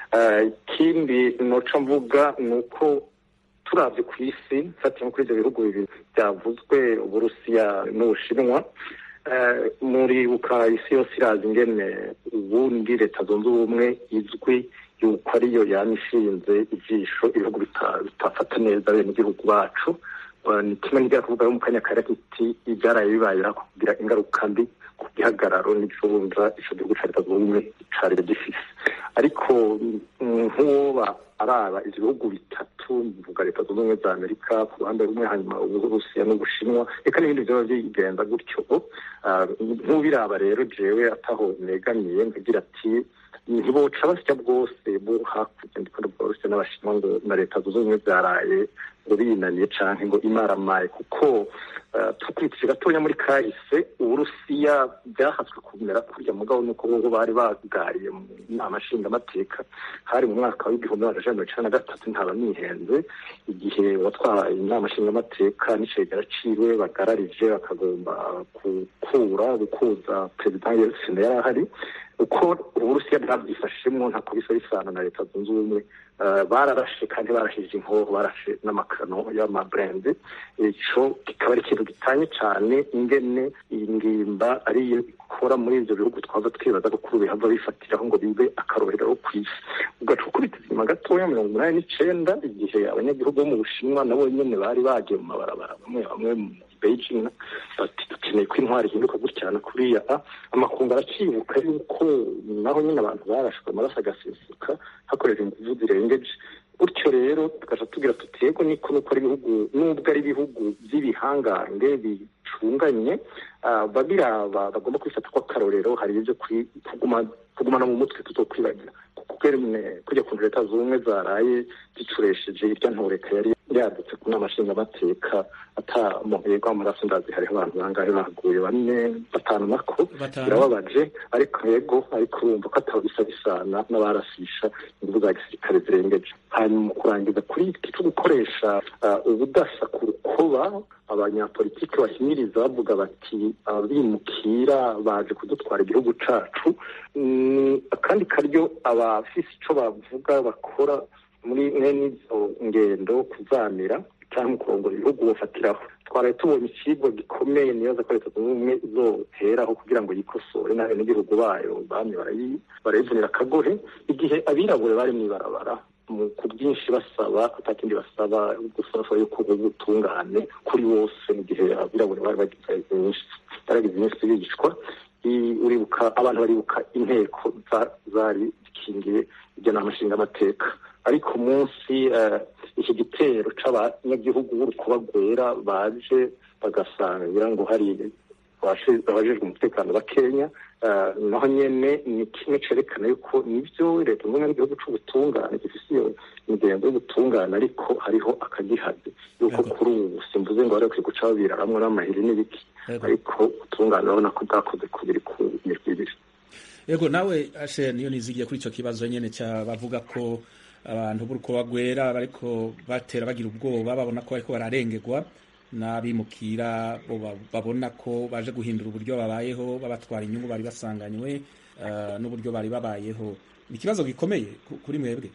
ikindi noca mvuga ni uko turavye ku isi mfatiye nko kuri ivyo bihugu bibiri byavuzwe uburusiya n'ubushinwa muribuka isi yose irazi ingene ubundi leta zunze ubumwe izwi yuko ariyo yama ishinze ijisho ibihugu bitafata neza bene igihugu bacu ni kimwe nigera kuvuga yo mu kanya kare kiti ibyaraye bibayera kugira ingaruka mbi ku gihagararo n'icunja ico gihugu ca leta zunze ubumwe cari gifise ariko nk'uwoba araba ivyo bihugu bitatu mvuga leta zunze ubumwe za amerika ku ruhande rumwe hanyuma uburusiya n'ubushinwa reka n'ibindi vyoba bigenda gutyo nk'ubiraba rero jewe ataho negamiye nkagira ati ntiboca basya bwose bo hakurya ndiko ndavuga uburusiya n'abashinwa ngo na leta zunze ubumwe zaraye ngo binaniye canke ngo imaramaye kuko tukurikije gatonya muri kahise uburusiya byahatswe kumera kurya mugabo nuko bobo bari bagariye mu nama nshingamateka hari mu mwaka w'igihumbi magana ijana mirongo icenda na gatatu ntaba nihenze igihe watwaye inama nshingamateka n'icegera ciwe bagararije bakagomba gukura gukuza perezida yeltsine yari ahari uko uburusiya bwabyifashemo ntako bisa bisana na leta zunze ubumwe bararashe kandi barashije inkoho barashe n'amakano y'amabrende ico kikaba ari ikintu gitanye cane ingene iyi ngimba ariyo ikora muri ivyo bihugu twaza twibaza ko kuri bihava bifatiraho ngo bibe akarorero kw'isi ugaca ukubitiza inyuma gatoya mirongo umunani n'icenda igihe abanyagihugu bo mu bushinwa nabo nyene bari bagiye mu mabarabara bamwe bamwe mu beijing bati dukeneye ko intwari ihinduka gutya na kuriya amakungu aracibuka yuko naho nyine abantu barashwe amaraso agasesuka hakoresheje inguvu zirengeje gutyo rero tugaca tugira tuti yego niko nuko ari ibihugu nubwo ari ibihugu by'ibihangange bicunganye babiraba bagomba kwifata ko akarorero hari ibyo kugumana mu mutwe tutokwibagira kujya ku leta z'ubumwe zaraye zicuresheje irya ntoreka yari yadutse ku nama nshingamateka ata muntu yegwa amaraso ndazi hariho abantu bangahe bahaguye bane batanu nako birababaje ariko yego ariko urumva ko ataba bisa bisana n'abarasisha inguvu za gisirikare zirengeje hanyuma kurangiza kuri iki cyo gukoresha ubudasa ku rukoba abanyapolitiki bahimiriza bavuga bati abimukira baje kudutwara igihugu cacu akandi karyo abafise ico bavuga bakora muri mwene izo ngendo kuzamira cyangwa kurongora ibihugu bafatiraho twaraye tubonye ikigo gikomeye nibaza ko leta zunze ubumwe izoheraho kugira ngo yikosore n'abenegihugu bayo bamye barayivunira akagohe igihe abirabure bari mw'ibarabara ku bwinshi basaba atakindi basaba gusaba yuko ubutungane kuri bose mu gihe abirabure bari bagize baragize iminsi bigishwa uribuka abantu baribuka inteko zari zikingiye iryo nama nshingamateka ariko munsi iki gitero c'abanyagihugu b'urukuba rwera baje bagasangira ngo hari abajejwe umutekano ba kenya naho nyene ni kimwe cerekana yuko nivyo leta zunze n'igihugu c'ubutungane gifise iyo migenzo y'ubutungane ariko hariho akagihazi yuko kuri ubu simvuze ngo bareke guca babiraramwo n'amahiri n'ibiki ariko ubutungane urabona ko bwakoze kubiri ku mirwi ibiri yego nawe ashe niyo nizigiye kuri ico kibazo nyene ca bavuga ko abantu b'urukuba rwera bariko batera bagira ubwoba babona ko bariko bararengerwa n'abimukira babona ko baje guhindura uburyo babayeho babatwara inyungu bari basanganywe n'uburyo bari babayeho ni ikibazo gikomeye kuri mwebwe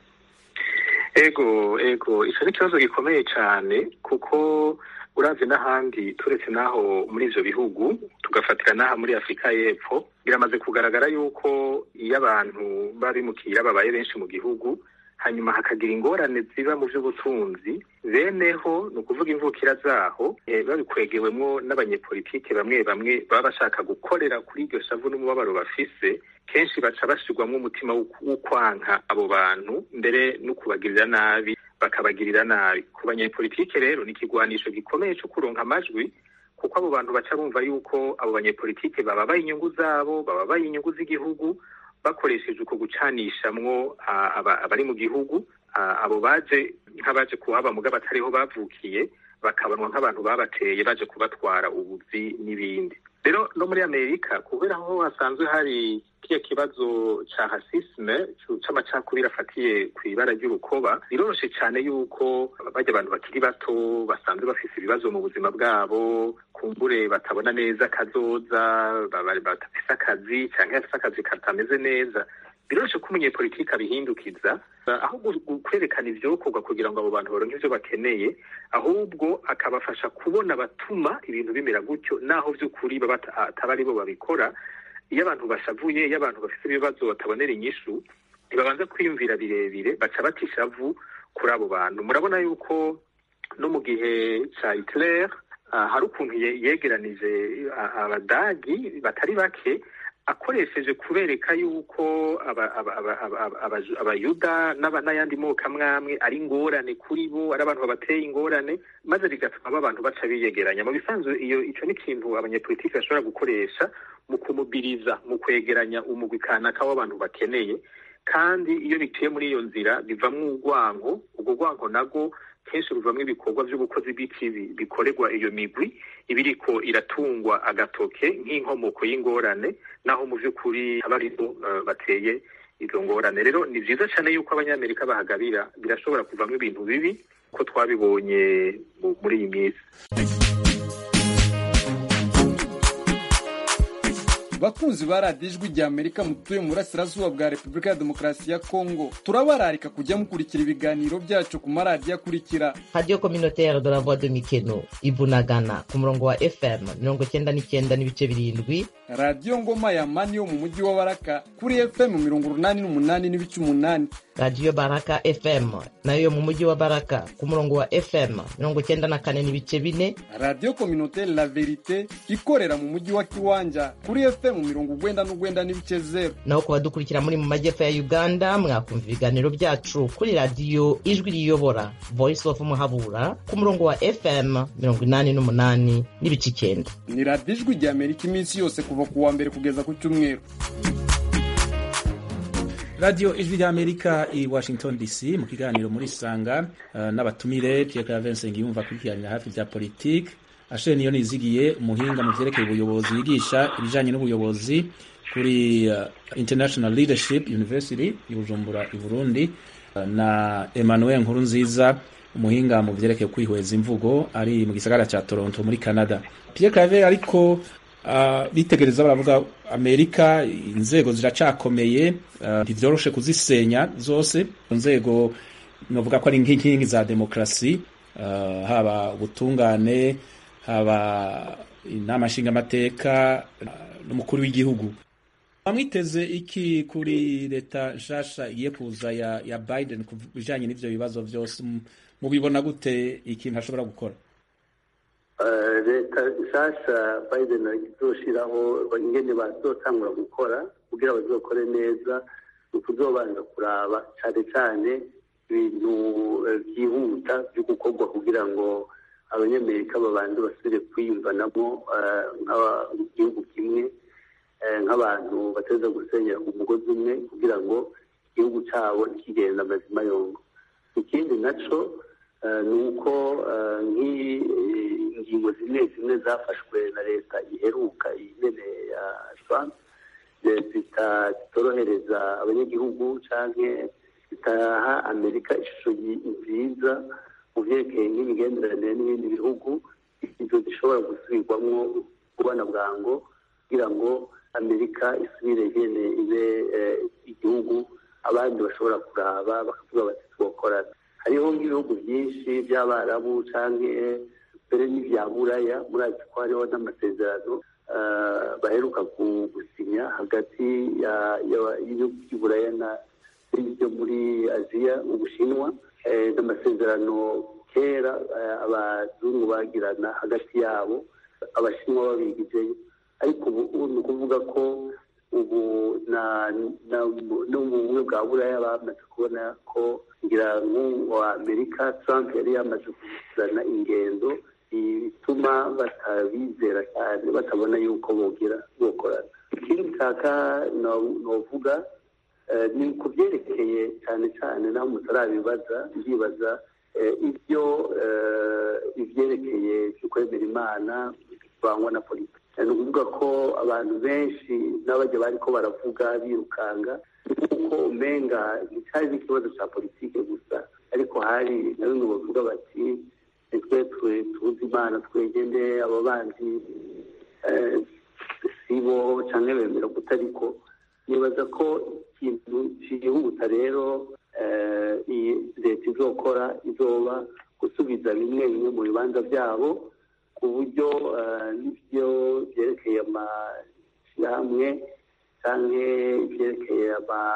ego ego icyo ni ikibazo gikomeye cyane kuko uravye n'ahandi turetse n'aho muri ivyo bihugu tugafatira n'aha muri afurika y'epfo biramaze kugaragara yuko iyo abantu b'abimukira babaye benshi mu gihugu hanyuma hakagira ingorane ziba mu by'ubutunzi beneho ni ukuvuga imvukira zaho babikwegewemwo n'abanyepolitike bamwe bamwe baba bashaka gukorera kuri iryo shavu n'umubabaro bafise kenshi baca bashirwamwo umutima wo kwanka abo bantu mbere no kubagirira nabi bakabagirira nabi ku banyepolitike rero ni ikigwanisho gikomeye cyo kuronka amajwi kuko abo bantu baca bumva yuko abo banyepolitike bababaye inyungu zabo bababaye inyungu z'igihugu bakoresheje uko gucanishamwo abari mu gihugu abo baje nk'abaje kuhaba muga batariho bavukiye bakabanwa nk'abantu babateye baje kubatwara ubuzi n'ibindi rero no muri amerika kubera aho hasanzwe hari kiya kibazo ca hasisme c'amacakubiri afatiye ku ibara ry'urukoba biroroshe cane yuko barya abantu bakiri bato basanzwe bafise ibibazo mu buzima bwabo kumbure batabona neza kazoza badafise akazi canke bafise akazi katameze neza biroroshe ko umunyepolitiki abihindukiza aho kwerekana ivyokorwa kugira ngo abo bantu baronke ivyo bakeneye ahubwo akabafasha kubona batuma ibintu bimera gutyo naho vy'ukuri baba ataba ari bo babikora iyo abantu bashavuye iyo abantu bafite ibibazo batabonera inyishu ntibabanza kwiyumvira birebire baca bata ishavu kuri abo bantu murabona yuko no mu gihe ca hitler hari ukuntu yegeranije abadagi batari bake akoresheje kubereka yuko abayuda n'ayandi moko amwamwe ari ingorane kuri bo ari abantu babateye ingorane maze bigatuma aba bantu baca biyegeranya mu bisanzwe iyo ico ni ikintu abanyepolitiki bashobora gukoresha mu kumubiriza mu kwegeranya umugwi kanaka w'abantu bakeneye kandi iyo biciye muri iyo nzira bivamwo urwango urwo rwango nago kenshi ruvamwo ibikorwa vy'ubukozi bw'ikibi bikorerwa iyo migwi ibiriko iratungwa agatoke nk'inkomoko y'ingorane naho mu vy'ukuri aba aribo uh, bateye izo ngorane rero ni vyiza cane yuko abanyamerika bahagabira birashobora kuvamwo ibintu bibi ko twabibonye muri iyi minsi bakunzi ba radiyo ijwi rya amerika mutuye mu burasirazuba bwa repubulika ya demokarasi ya kongo turabararika kujya mukurikira ibiganiro byacu ku maradiyo akurikira radiyo kominotere de la voix de mikeno ibunagana ku murongo wa fm mirongo cyenda n'icyenda n'ibice birindwi radiyo ngoma ya mani yo mu mujyi wa baraka kuri fm mirongo urunani n'umunani n'ibice umunani radiyo baraka fm nayo yo mu mujyi wa baraka ku murongo wa fm mirongo cyenda na kane n'ibice bine radiyo kominotere la verite ikorera mu mujyi wa kiwanja kuri fm mirongo ugwenda n'ugwenda n'ibice zeru naho ku badukurikira muri mu majyepfo ya uganda mwakumva ibiganiro byacu kuri radiyo ijwi riyobora voice of muhabura ku murongo wa fm mirongo inani n'umunani n'ibice icyenda ni radiyo ijwi rya amerika iminsi yose kuva ku wa mbere kugeza ku cyumweru radiyo ijwi rya amerika i washington dc mu kiganiro muri sanga uh, n'abatumire pierre clavense ngiyumva kurikiranira hafi bya politike asheni niyo nizigiye umuhinga mu vyerekeye ubuyobozi yigisha ibijanye n'ubuyobozi kuri uh, international leadership university i bujumbura i burundi uh, na emmanuel nkuru nziza umuhinga mu vyerekeye kwihweza imvugo ari mu gisagara ca toronto muri canada pierre claver ariko uh, bitegereza baravuga amerika inzego ziracakomeye ntivyoroshe uh, kuzisenya zose inzego novuga ko ari nk'inkingi za demokrasi uh, haba ubutungane haba inama nshingamateka n'umukuru w'igihugu bamwiteze iki kuri leta nshasha igiye kuza ya, ya biden ku bijanye n'ivyo bibazo vyose mubibona gute ikintu ashobora gukora leta nshasha biden izoshiraho ingene bazotangura gukora kugira bazokore neza ni ukuzobanza kuraba cane cane ibintu vyihuta vyo gukorwa kugira ngo abanyamerika babanze basubire kwiyumvanamo nk'igihugu kimwe nk'abantu bateza gusenyera umugozi umwe kugira ngo igihugu cyabo kigenda amazima yongo ikindi naco ni uko nk'ingingo zimwe zimwe zafashwe na leta iheruka nyene ya trump zitorohereza abanyagihugu canke zitaha amerika ishusho nziza mu vyerekeye nk'imigenderanire n'ibindi bihugu izo zishobora gusubirwamwo kubana bwango kugira ngo amerika isubire nyene ibe igihugu abandi bashobora kuraba bakavuga bati twokorana hariho nk'ibihugu byinshi by'abarabu canke mbere n'ivya buraya murazi ko hariho n'amasezerano baheruka gusinya hagati y'ibihugu by'uburaya n'ibyo muri aziya ubushinwa n'amasezerano kera abazungu bagirana hagati yabo abashinwa babigizeyo ariko ubu ni ukuvuga ko ubu no mu bumwe bwa buraya bamaze kubona ko ngira nk'uwa amerika trump yari yamaze kuzana ingendo bituma batabizera cyane batabona yuko bogira bokorana ikindi nshaka novuga ni ku byerekeye cyane cyane naho mutarabibaza ndibaza ibyo ibyerekeye byo kwemera imana bivangwa na politiki ni ukuvuga ko abantu benshi n'abajya bari ko baravuga birukanga kuko umenga nticyari n'ikibazo cya politiki gusa ariko hari na bimwe bavuga bati nitwe tuzi imana twegende abo bandi sibo cyangwa bemera guta ariko nibaza ko ikintu cyihuta rero iyi leta izokora izoba gusubiza bimwe bimwe mu bibanza byabo ku buryo n'ibyo byerekeye amashyirahamwe cyangwa ibyerekeye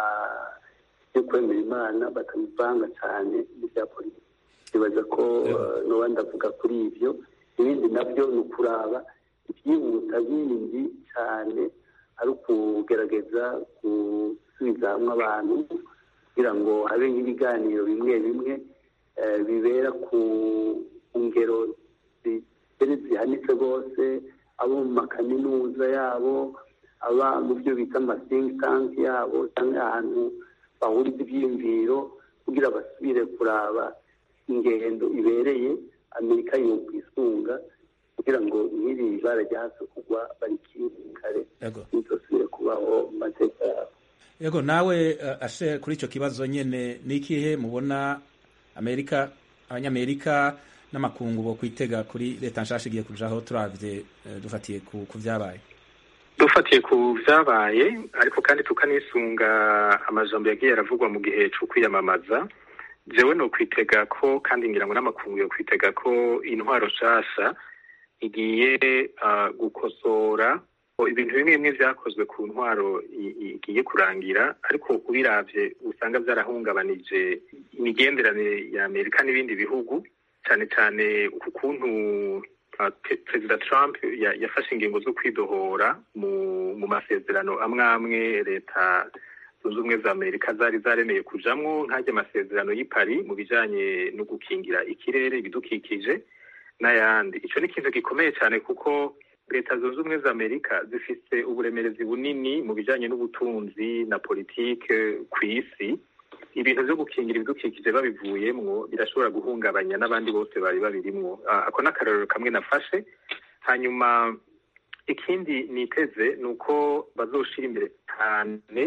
byo kwemera imana batabivanga cyane n'ibya politiki nibaza ko n'uba ndavuga kuri ibyo ibindi nabyo ni ukuraba ibyihuta bindi cyane ari ukugerageza gusubiza hamwe abantu kugira ngo habe nk'ibiganiro bimwe bimwe bibera ku ngero zihanitse rwose abo mu makaminuza yabo aba mu byo bita amasingi tanki yabo cyangwa ahantu bahuriza ibyiyumviro kugira basubire kuraba ingendo ibereye amerika yokwisunga kugira ngo nk'iri bara ryahaze kugwa barikire ntitosubire kubaho mu mateka yabo yego nawe ashe kuri icyo kibazo nyine ni ikihe mubona amerika abanyamerika n'amakungu bo kwitega kuri leta nshasha igiye kujaho turabye dufatiye ku byabaye dufatiye ku byabaye ariko kandi tukanisunga amajambo yagiye aravugwa mu gihe cyo kwiyamamaza jewe no kwitega ko kandi ngira ngo n'amakungu yo kwitega ko intwaro nshasha igiye gukosora ibintu bimwe bimwe byakozwe ku ntwaro igiye kurangira ariko ubiravye usanga byarahungabanije imigenderanire ya amerika n'ibindi bihugu cyane cyane ku kuntu perezida trump yafashe ingingo zo kwidohora mu masezerano amwe amwe leta zunze ubumwe za amerika zari zaremeye kujamwo nk'ajya amasezerano y'i Paris mu bijanye no gukingira ikirere ibidukikije n'ayandi icyo ni ikintu gikomeye cyane kuko leta zunze ubumwe za amerika zifise uburemerezi bunini mu bijanye n'ubutunzi na politike ku isi ibintu byo gukingira ibidukikije babivuyemwo birashobora guhungabanya n'abandi bose bari babirimwo ako ni akarorero kamwe nafashe hanyuma ikindi niteze ni uko bazoshira imbere cyane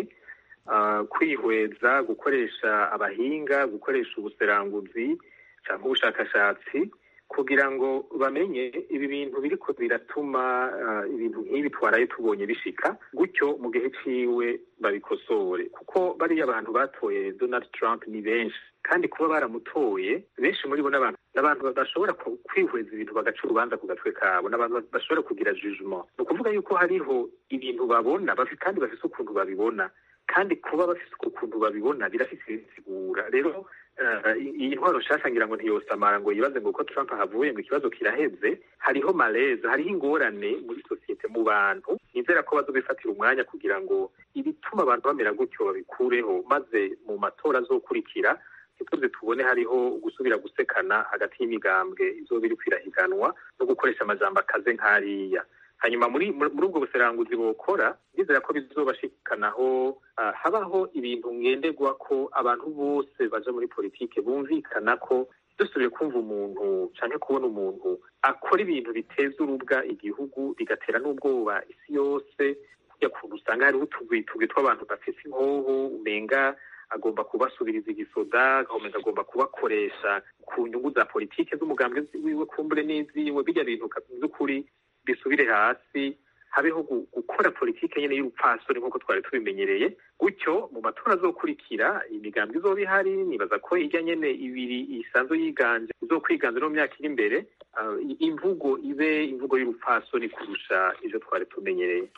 kwihweza gukoresha abahinga gukoresha ubuseranguzi cyangwa ubushakashatsi kugira ngo bamenye ibi bintu biriko biratuma ibintu nk'ibi twaraye tubonye bishika gutyo mu gihe ciwe babikosore kuko bariya abantu batoye Donald Trump ni benshi kandi kuba baramutoye benshi muri bo n'abantu n'abantu bashobora kwihweza ibintu bagaca urubanza ku gatwe kabo n'abantu bashobora kugira jugement ni ukuvuga yuko hariho ibintu babona kandi bafise ukuntu babibona kandi kuba bafise ukuntu babibona birafise ibisigura rero iyi ntwaro nshasha ngira ngo ntiyosamara ngo yibaze ngo uko Trump ahavuye ngo ikibazo kiraheze hariho maleza hariho ingorane muri sosiyete mu bantu nizera ko bazobifatira umwanya kugira ngo ibituma abantu bamera gutyo babikureho maze mu matora azokurikira ntituze tubone hariho gusubira gusekana hagati y'imigambwe izoba iri kwirahiganwa no gukoresha amajambo akaze nk'ariya hanyuma muri muri ubwo buseranguzi bokora ndizera ko bizobashikanaho uh, habaho ibintu ngenderwa ko abantu bose baja muri politike bumvikana ko dusubiye kumva umuntu canke kubona umuntu akora ibintu biteza urubwa igihugu bigatera n'ubwoba isi yose kujya kuntu usanga hariho utugwitugwi tw'abantu bafise inkoho umenga agomba kubasubiriza igisoda agahomeza agomba kubakoresha ku nyungu za politike z'umugambwe wiwe kumbure n'iziwe bijya bintu by'ukuri bisubire hasi habeho gukora politike nyine y'urupfasoni nk'uko twari tubimenyereye gutyo mu matora azokurikira imigambi izoba ihari nibaza ko ijya nyene ibiri isanzwe yiganje izokwiganza no mu myaka iri imbere imvugo ibe imvugo y'urupfasoni kurusha ivyo twari tumenyereye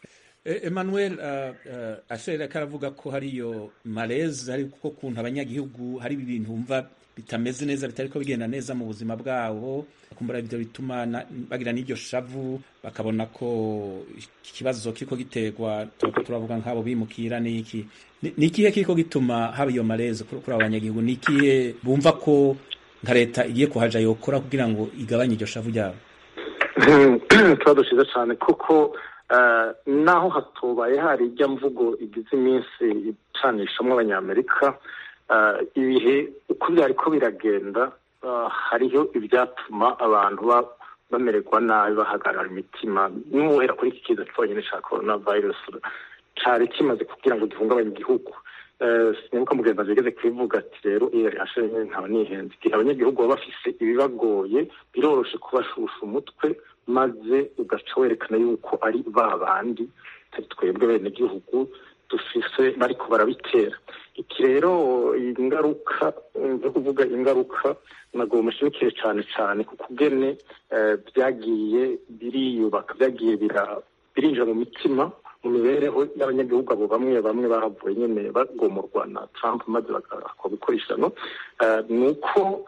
emmanuel ashera karavuga ko hariyo maleze hari kuko kuntu abanyagihugu hari ibintu bumva bitameze neza bitari ko bigenda neza mu buzima bwabo kumbura ibyo bituma bagira n'iryo shavu bakabona ko ikibazo kiriko giterwa turako turavuga nk'abo bimukira n'iki ni ikihe kiriko gituma haba iyo maleze kuri abo banyagihugu ni ikihe bumva ko nka leta igiye kuhaja yokora kugira ngo igabanye iryo shavu ryabo ikibazo cyiza cyane kuko naho hatubaye hari ijya mvugo igize iminsi icanishamo abanyamerika ibihe uko byari ko biragenda hariho ibyatuma abantu bamererwa nabi bahagarara imitima n'uwera kuri iki kiza cyonyine cya korona virusi cyari kimaze kugira ngo gihungabanye igihugu sinibuka mugenzi ageze kubivuga ati rero iyo rihashe nkaba nihenze igihe abanyagihugu baba bafise ibibagoye biroroshe kubashusha umutwe maze ugaca werekana yuko ari ba bandi atari twebwe bene gihugu dufise bariko barabitera iki rero ingaruka zo kuvuga ingaruka ntabwo bumushimikire cyane cyane kuko ubwene byagiye biriyubaka byagiye birinjira mu mitima mu mibereho y'abanyagihugu abo bamwe bamwe bahavuye nyine bagomorwa na Trump maze bagakora bikoreshano ni uko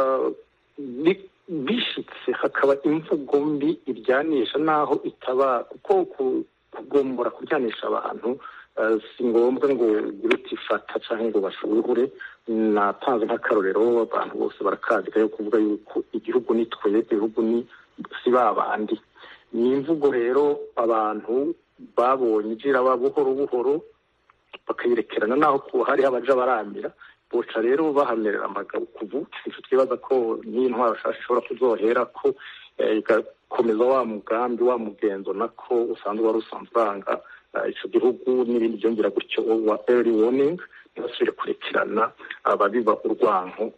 bishitse hakaba imvugo mbi iryanisha naho itaba kuko kugombora kuryanisha abantu si ngombwa ngo ugire utifata cyangwa ngo bashuhure natanze nk'akarorero abantu bose barakazika yo kuvuga yuko igihugu ni twe igihugu ni si ba bandi ni imvugo rero abantu babonye igira buhoro buhoro bakayirekerana naho hariho abaja baramira boca rero bahamerera amagabo kuvu icyo twibaza ko n'intwaro nshasha ishobora kuzohera ko igakomeza wa mugambi wa mugenzo nako usanzwe wari usanzwe uranga icyo gihugu n'ibindi byongera gutyo wa early warning ntibasubire kurekerana ababiba urwanko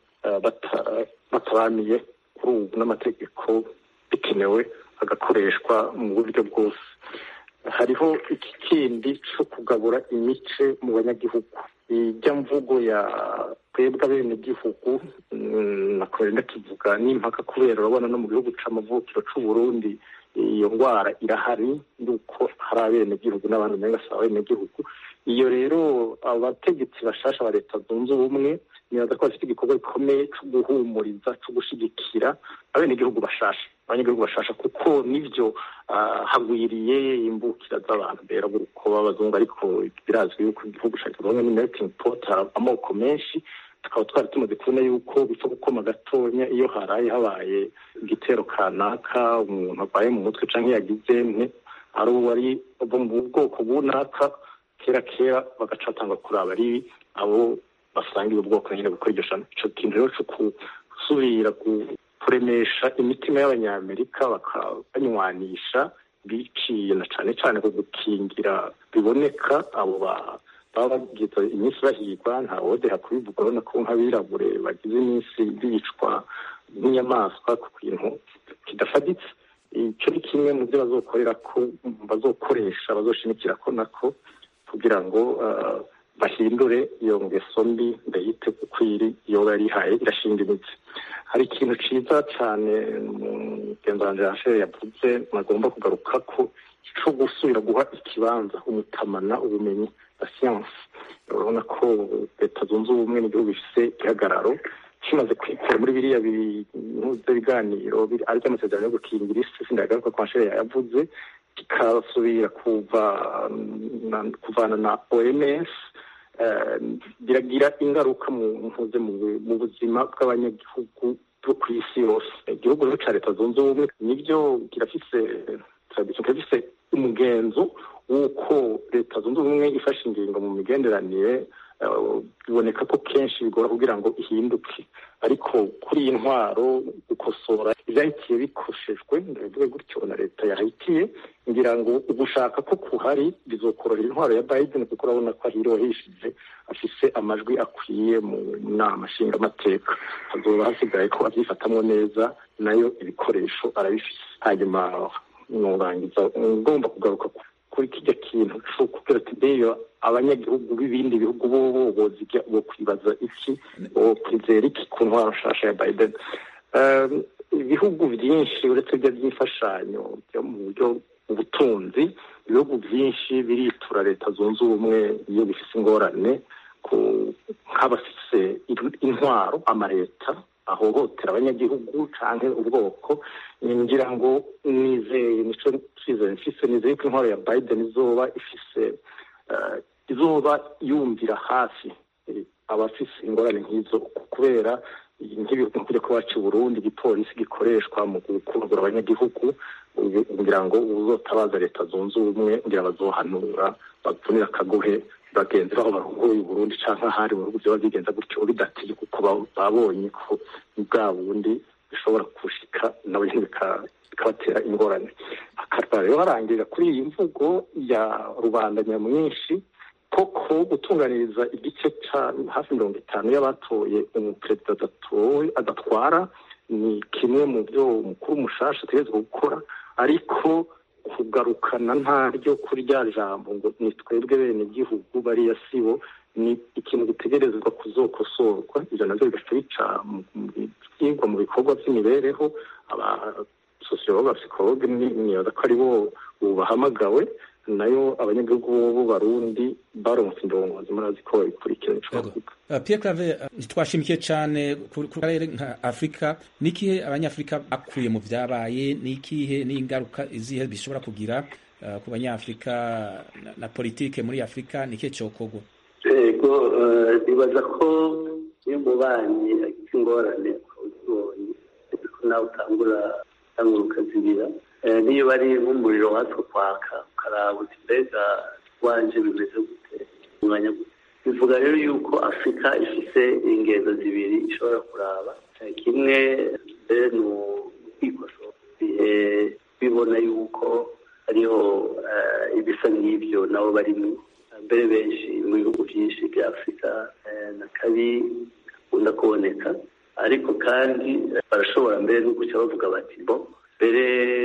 bataramiye kuri ubu n'amategeko bikenewe agakoreshwa mu buryo bwose hariho iki kindi cyo kugabura imice mu banyagihugu ijya mvugo ya twebwe abenegihugu nakorera tuvuga n'impaka kubera urabona no mu gihugu c'amavukiro c'u Burundi iyo ndwara irahari yuko hari abenegihugu n'abantu umenga si abenegihugu iyo rero abategetsi bashasha ba leta zunze ubumwe nibaza ko bafite igikorwa gikomeye cyo guhumuriza cyo gushigikira abenegihugu bashasha abanyagihugu bashasha kuko nivyo hagwiriye imbukira z'abantu bera uko b'abazungu ariko birazwi yuko igihugu cya kizungu ni melting pot amoko menshi tukaba twari tumaze kubona yuko bipfa gukoma gatonya iyo haraye habaye igitero kanaka umuntu arwaye mu mutwe cyangwa yagize nte ari uwari ava mu bwoko bunaka kera kera bagaca batanga kuraba ari abo basangiye ubwoko nyine gukora iryo shano ico kintu rero co gusubira kuremesha imitima y'abanyamerika bakabanywanisha biciye na cane cane ku gukingira biboneka abo baba bagize iminsi bahigwa nta wodeha kubivuga urabona ko nk'abirabure bagize iminsi bicwa nk'inyamaswa ku kintu kidafaditse icyo ni kimwe mu byo bazokorera ko bazokoresha bazoshimikira ko nako kugira ngo bahindure iyo ngeso mbi ndayite kuko iri iyo yari ihaye irashinga imitsi hari ikintu cyiza cyane mugenzi wanjye yashere yavuze nagomba kugaruka ko cyo gusubira guha ikibanza umutamana ubumenyi na siyansi urabona ko leta zunze ubumwe n'igihugu bifite igihagararo kimaze kwikora muri biriya biganiro ariko amasezerano yo gukingira isi sindagaruka kwa nshere yayavuze kikasubira kuvana na oms biragira ingaruka mu buzima bw'abanyagihugu bwo ku isi yose igihugu rero cya leta zunze ubumwe nibyo kirafise kirafise umugenzo w'uko leta zunze ubumwe ifashe ingingo mu migenderanire biboneka ko kenshi bigora kugira ngo ihinduke ariko kuri iyi ntwaro gukosora ibyahitiye bikoshejwe ndabivuge gutyo na leta yahitiye ngira ngo ugushaka ko kuhari bizokorohera intwaro ya biden kuko urabona ko ahiriwe hishije afise amajwi akwiye mu nama nshingamateka hazoba hasigaye ko abyifatamwo neza nayo ibikoresho arabifise hanyuma nurangiza ngomba kugaruka kuri kijya kintu kubwira ati beyo abanyagihugu b'ibindi bihugu bo bozijya bo kwibaza iki bo kwizera iki ku ntwaro nshasha ya biden ibihugu byinshi uretse ibyo by'imfashanyo byo mu buryo ubutunzi ibihugu byinshi biritura leta zunze ubumwe iyo bifite ingorane nk'abafise intwaro amaleta ahohotera abanyagihugu canke ubwoko ngira ngo nizeye nico twizeye mfise nizeye ko intwaro ya biden izoba ifise izoba yumvira hafi abafise ingorane nk'izo kubera nk'ibintu kujya kuba wacu Burundi igipolisi gikoreshwa mu gukungura abanyagihugu kugira ngo uzotabaza leta zunze ubumwe ngira bazohanura bavunira akagohe bagenzi baho barongoye Burundi canke ahari mu bihugu vyoba bigenza gutyo bidatiye kuko babonye ko bwa bundi bishobora gushika nabo nyene bikabatera ingorane hakaba rero harangirira kuri iyi mvugo ya rubanda nyamwinshi koko gutunganiriza igice ca hafi mirongo itanu y'abatoye umuperezida adatowe adatwara ni kimwe mu byo umukuru mushasha ategerezwa gukora ariko kugarukana ntaryo kuri rya jambo ngo ni twebwe bene igihugu bariya sibo ni ikintu gitegerezwa kuzokosorwa ivyo navyo bigaca bica byigwa mu bikorwa vy'imibereho abasosiyologe abapsikologe nibaza ko ari bo bahamagawe nayo abanyagihugu b'abarundi baronse indongozi murazi ko babikurikira ico bavuga Pierre Claver ntitwashimikiye cyane ku karere nka Afrika nikihe abanyafrika bakuye mu vyabaye nikihe n'ingaruka izihe bishobora kugira ku banyafrika na politike muri Afrika nikihe cokorwa yego nibaza ko iyo umubanyi agize ingorane uzibonye ko nawe utangura utangura ukazibira niyo bari nk'umuriro watwo kwaka ukaraba uti mbega wanje bimeze gute umwanya gute bivuga rero yuko afurika ifise ingendo zibiri ishobora kuraba kimwe mbere ni ukwikosora bihe bibona yuko hariho ibisa nk'ibyo nabo barimo mbere benshi mu bihugu byinshi bya afurika na kabi gakunda kuboneka ariko kandi barashobora mbere no guca bavuga bati bo mbere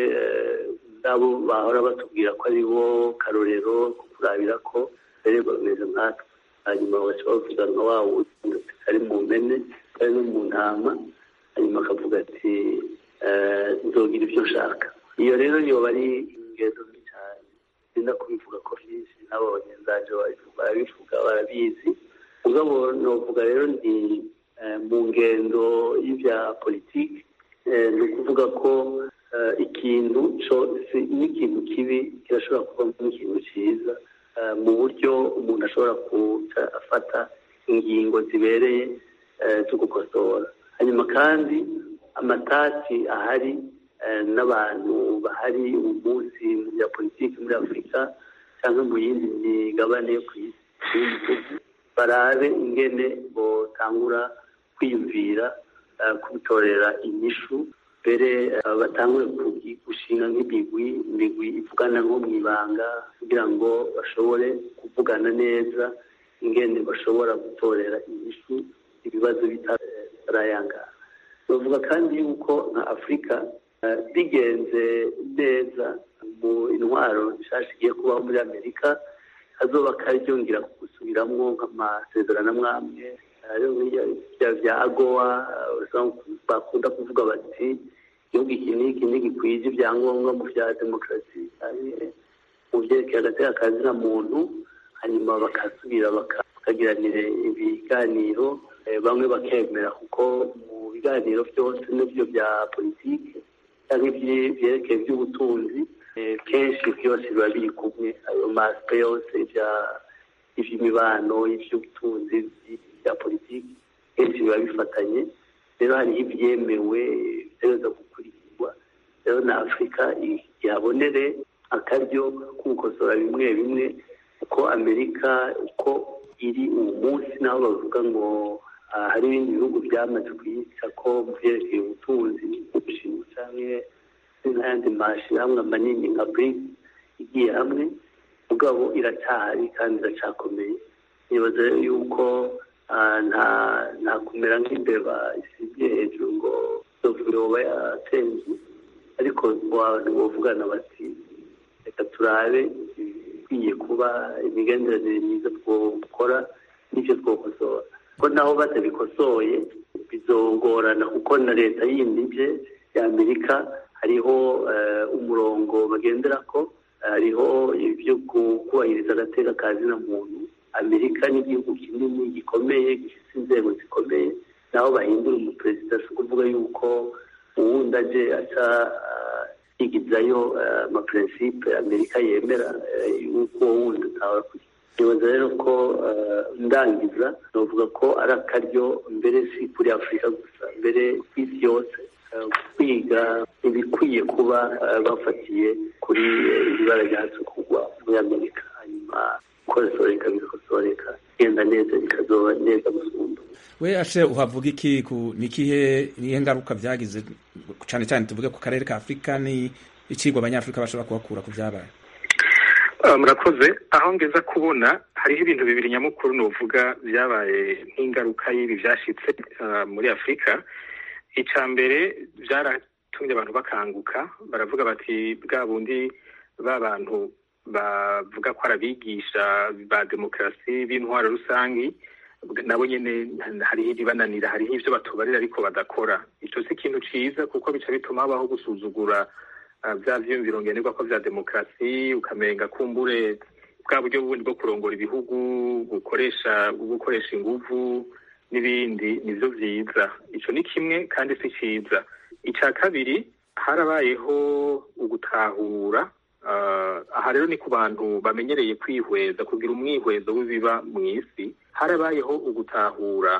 nabo bahora batubwira ko ari bo karorero ko kurabira ko mbere bameze nkatwe hanyuma bagaca bavuga nka wa wundi kari mu mpene kari no mu ntama hanyuma akavuga ati nzogira ibyo nshaka iyo rero yoba ari ingendo mbi cyane sinda kubivuga ko byinshi n'abo bagenzaje barabivuga barabizi mugabo novuga rero ni mu ngendo y'ibya politiki ni ukuvuga ko ikintu n'ikintu kibi kirashobora kuvamo ikintu cyiza mu buryo umuntu ashobora kuca afata ingingo zibereye zo gukosora hanyuma kandi amatati ahari n'abantu bahari uyu munsi mu bya politiki muri afurika cyangwa mu yindi migabane yo ku isi barabe ingene botangura kwiyumvira kubitorera inyishu mbere batangure gushinga nk'imigwi imigwi ivugana nko mu ibanga kugira ngo bashobore kuvugana neza ingene bashobora gutorera inyishu ibibazo bitarayangana bavuga kandi yuko nka afurika bigenze neza mu intwaro nshasha igiye kubaho muri amerika hazoba karyongera gusubiramwo nk'amasezerano amwamwe bya agowa bakunda kuvuga bati igihugu iki n'iki ntigikwije ibyangombwa mu bya demokarasi mu byerekeye agateka kazina muntu hanyuma bakasubira bakagiranira ibiganiro bamwe bakemera kuko mu biganiro byose n'ibyo bya politiki cyangwa ibyerekeye iby'ubutunzi kenshi byose biba biri kumwe ayo masipe yose iby'imibano iby'ubutunzi bya politiki kenshi biba bifatanye rero hariho ibyemewe bitegereza gukurikizwa rero na afurika ihabonere akaryo ko gukosora bimwe bimwe uko amerika uko iri uwo munsi naho bavuga ngo hari ibindi bihugu byamaze kuyica ko mu byerekeye ubutunzi ubushinwa cyangwa n'ayandi mashyirahamwe manini nka brics igiye hamwe mugabo iracyahari kandi iracyakomeye nibaza yuko nta kumera nk'imbeba isibye hejuru ngo inzovu yoba yatenze ariko abantu bavugana bati reka turabe ikwiye kuba imigenderanire myiza twakora n'icyo twakosora ko naho batabikosoye bizogorana kuko na leta yindi bye y'amerika hariho umurongo bagendera ko hariho ibyo kubahiriza agateka ka zina muntu amerika ni igihugu kinini gikomeye gifite inzego zikomeye naho bahindura umuperezida si ukuvuga yuko uwundi aje aca yigizayo amaperensipe amerika yemera yuko uwo wundi ataba nibaza rero ko ndangiza navuga ko ari akaryo mbere si kuri afurika gusa mbere ku isi yose kwiga ibikwiye kuba bafatiye kuri ibibara ryacu kugwa muri amerika hanyuma kosoreka bigakosoreka genda neza bikazoba neza gusumba we ashe uhavuga iki ku nikihe nihe ngaruka byagize cyane cyane tuvuge ku karere ka afurika ni icigwa abanyafurika bashobora kuhakura ku byabaye murakoze aho ngeza kubona hariho ibintu bibiri nyamukuru nuvuga byabaye nk'ingaruka y'ibi byashyitse muri afurika icya mbere byaratumye abantu bakanguka baravuga bati bwa bundi ba bantu bavuga ko ari abigisha ba demokarasi b'intwaro rusange nabo nyine hariho ibibananira hariho ibyo batubarira ariko badakora icyo si ikintu cyiza kuko bica bituma habaho gusuzugura bya byiyumviro ngenerwa ko bya demokarasi ukamenga kumbure bwa buryo bundi bwo kurongora ibihugu gukoresha gukoresha inguvu n'ibindi nibyo byiza icyo ni kimwe kandi si cyiza icya kabiri harabayeho ugutahura aha rero ni ku bantu bamenyereye kwihweza kugira umwihwezo w'ibiba mu isi harabayeho ugutahura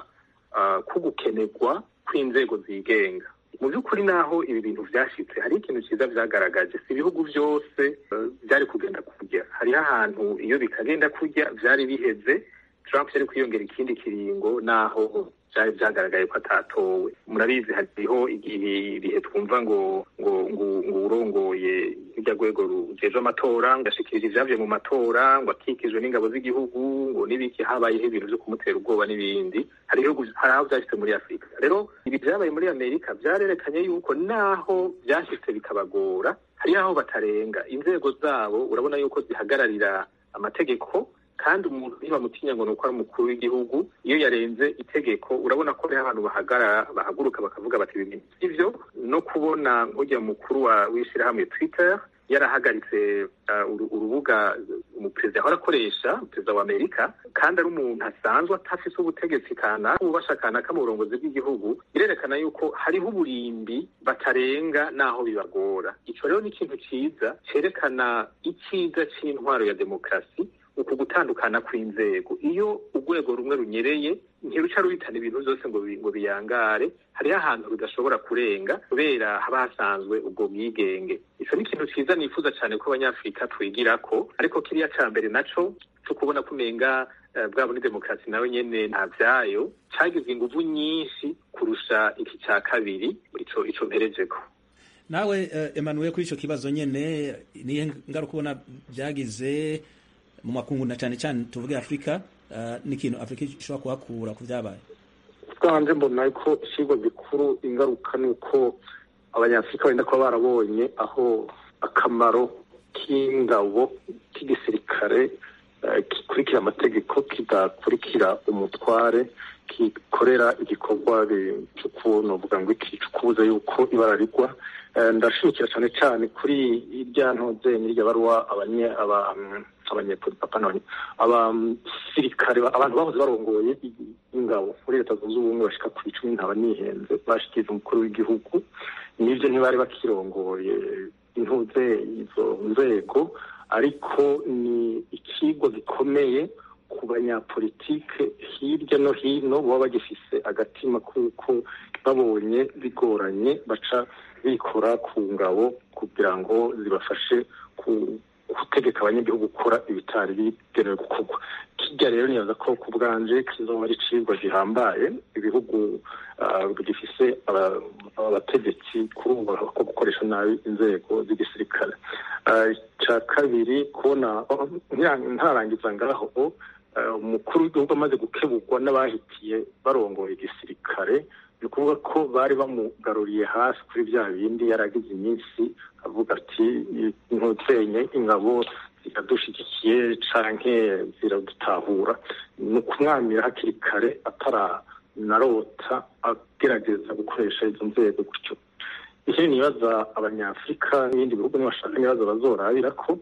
ko gukenerwa kw'inzego zigenga mu by'ukuri naho ibi bintu byashyitse hari ikintu cyiza byagaragaje si ibihugu byose byari kugenda kujya hariho ahantu iyo bikagenda kujya byari biheze Trump yari kwiyongera ikindi kiringo naho byari byagaragaye ko atatowe murabizi hariho ibihe twumva ngo ngo ngo ngo urongoye irya rwego rujejwe amatora ngo ashikirije ibyavuye mu matora ngo akikijwe n'ingabo z'igihugu ngo n'ibiki habayeho ibintu byo kumutera ubwoba n'ibindi hariho hari aho byashyitse muri afurika rero ibi byabaye muri amerika byarerekanye yuko naho byashyitse bikabagora hariho aho batarenga inzego zabo urabona yuko zihagararira amategeko kandi umuntu ntibamutinya ngo ni uko ari umukuru w'igihugu iyo yarenze itegeko urabona ko hariho abantu bahagarara bahaguruka bakavuga bati ibi bintu sivyo no kubona nk'ujya mukuru w'ishyirahamwe twitter yarahagaritse urubuga umuperezida ahora akoresha perezida wa amerika kandi ari umuntu asanzwe atafise ubutegetsi kanaka ububasha kanaka mu burongozi bw'igihugu birerekana yuko hariho uburimbi batarenga n'aho bibagora ico rero ni ikintu ciza cerekana iciza c'intwaro ya demokarasi uku gutandukana kw'inzego iyo urwego rumwe runyereye ntiruca ruhitana ibintu byose ngo ngo biyangare hariho ahantu rudashobora kurenga kubera haba hasanzwe ubwo bwigenge ico ni ikintu ciza nifuza cyane ko abanyafurika twigirako ariko kiriya ca mbere naco cyo kubona ko umenga bwa muri demokarasi nawe nyene nta vyayo cagize inguvu nyinshi kurusha iki ca kabiri ico ico mperejeko nawe Emmanuel kuri ico kibazo nyene niye ngaruka ubona byagize mu makungu na cyane cyane tuvuge afurika n'ikintu afurika ishobora kuhakura ku byabaye bwanje mbona ko ikigwa gikuru ingaruka ni uko abanyafurika benda kuba barabonye aho akamaro k'ingabo k'igisirikare gikurikira amategeko kidakurikira umutware gikorera igikorwa cyo kuvuga ngo iki cyo kubuza yuko ibara rigwa ndashimikira cyane cyane kuri irya ntoze n'irya baruwa abasirikare abantu bahoze barongoye ingabo muri leta zunze ubumwe bashika ku icumi ntaba nihenze bashikiriza umukuru w'igihugu n'ibyo ntibari bakirongoye intuze izo nzego ariko ni ikigo gikomeye ku banyapolitike hirya no hino baba bagifise agatima kuko babonye bigoranye baca bikora ku ngabo kugira ngo zibafashe gutegeka abanyagihugu gukora ibitari bigenewe gukorwa kijya rero nibaza ko ku bwanje kizoba ari icigwa gihambaye ibihugu bigifise abategetsi kuri ubu ko gukoresha nabi inzego z'igisirikare icya kabiri kubona ntarangiza ngaho umukuru w'igihugu amaze gukebugwa n'abahitiye barongoye igisirikare ni ukuvuga ko bari bamugaruriye hasi kuri bya bindi yaragize iminsi avuga ati ntuzenye ingabo ziradushyigikiye canke ziradutahura ni ukumwamira hakiri kare ataranarota agerageza gukoresha izo nzego gutyo ikindi nibaza abanyafurika n'ibindi bihugu nibashaka nibaza bazorabira ko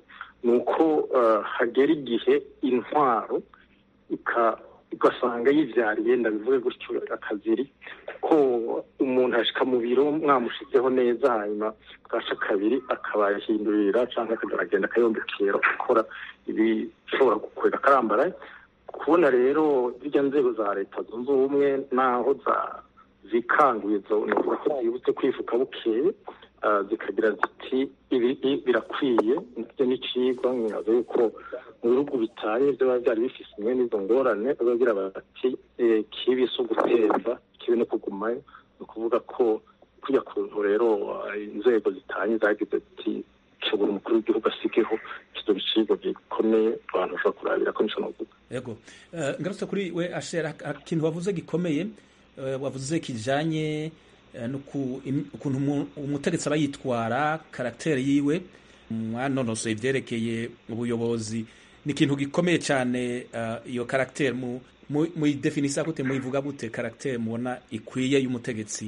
ni uko hagera igihe intwaro ugasanga yibyariye ndabivuge gutyo akaziri kuko umuntu ashika mu biro mwamushizeho neza hanyuma bwasha kabiri akaba yahindurira cyangwa akagenda akayombekera gukora ibishobora gukwega akarambaraye kubona rero zirya nzego za leta zunze ubumwe n'aho zikanguye novuga ko zibutse kwifuka bukeye zikagira ziti ibi birakwiye ndetse n'icigwa nkibaza yuko mu bihugu bitanye biba byari bifise imwe n'izo ngorane bagira bati kibi si uguteza kibi no kugumayo ni ukuvuga ko kujya kuntu rero inzego zitanye zagize ati kibura umukuru w'igihugu asigeho kizo bicibwa gikomeye abantu bashobora kurabira ko nico novuga yego ngarutse kuri we ashera ikintu wavuze gikomeye wavuze kijanye ukuntu umutegetsi aba yitwara karagiteri yiwe mwanonosoye ibyerekeye ubuyobozi ni ikintu gikomeye cyane iyo karagiteri muyidefinisa gute muyivuga gute karagiteri mubona ikwiye y'umutegetsi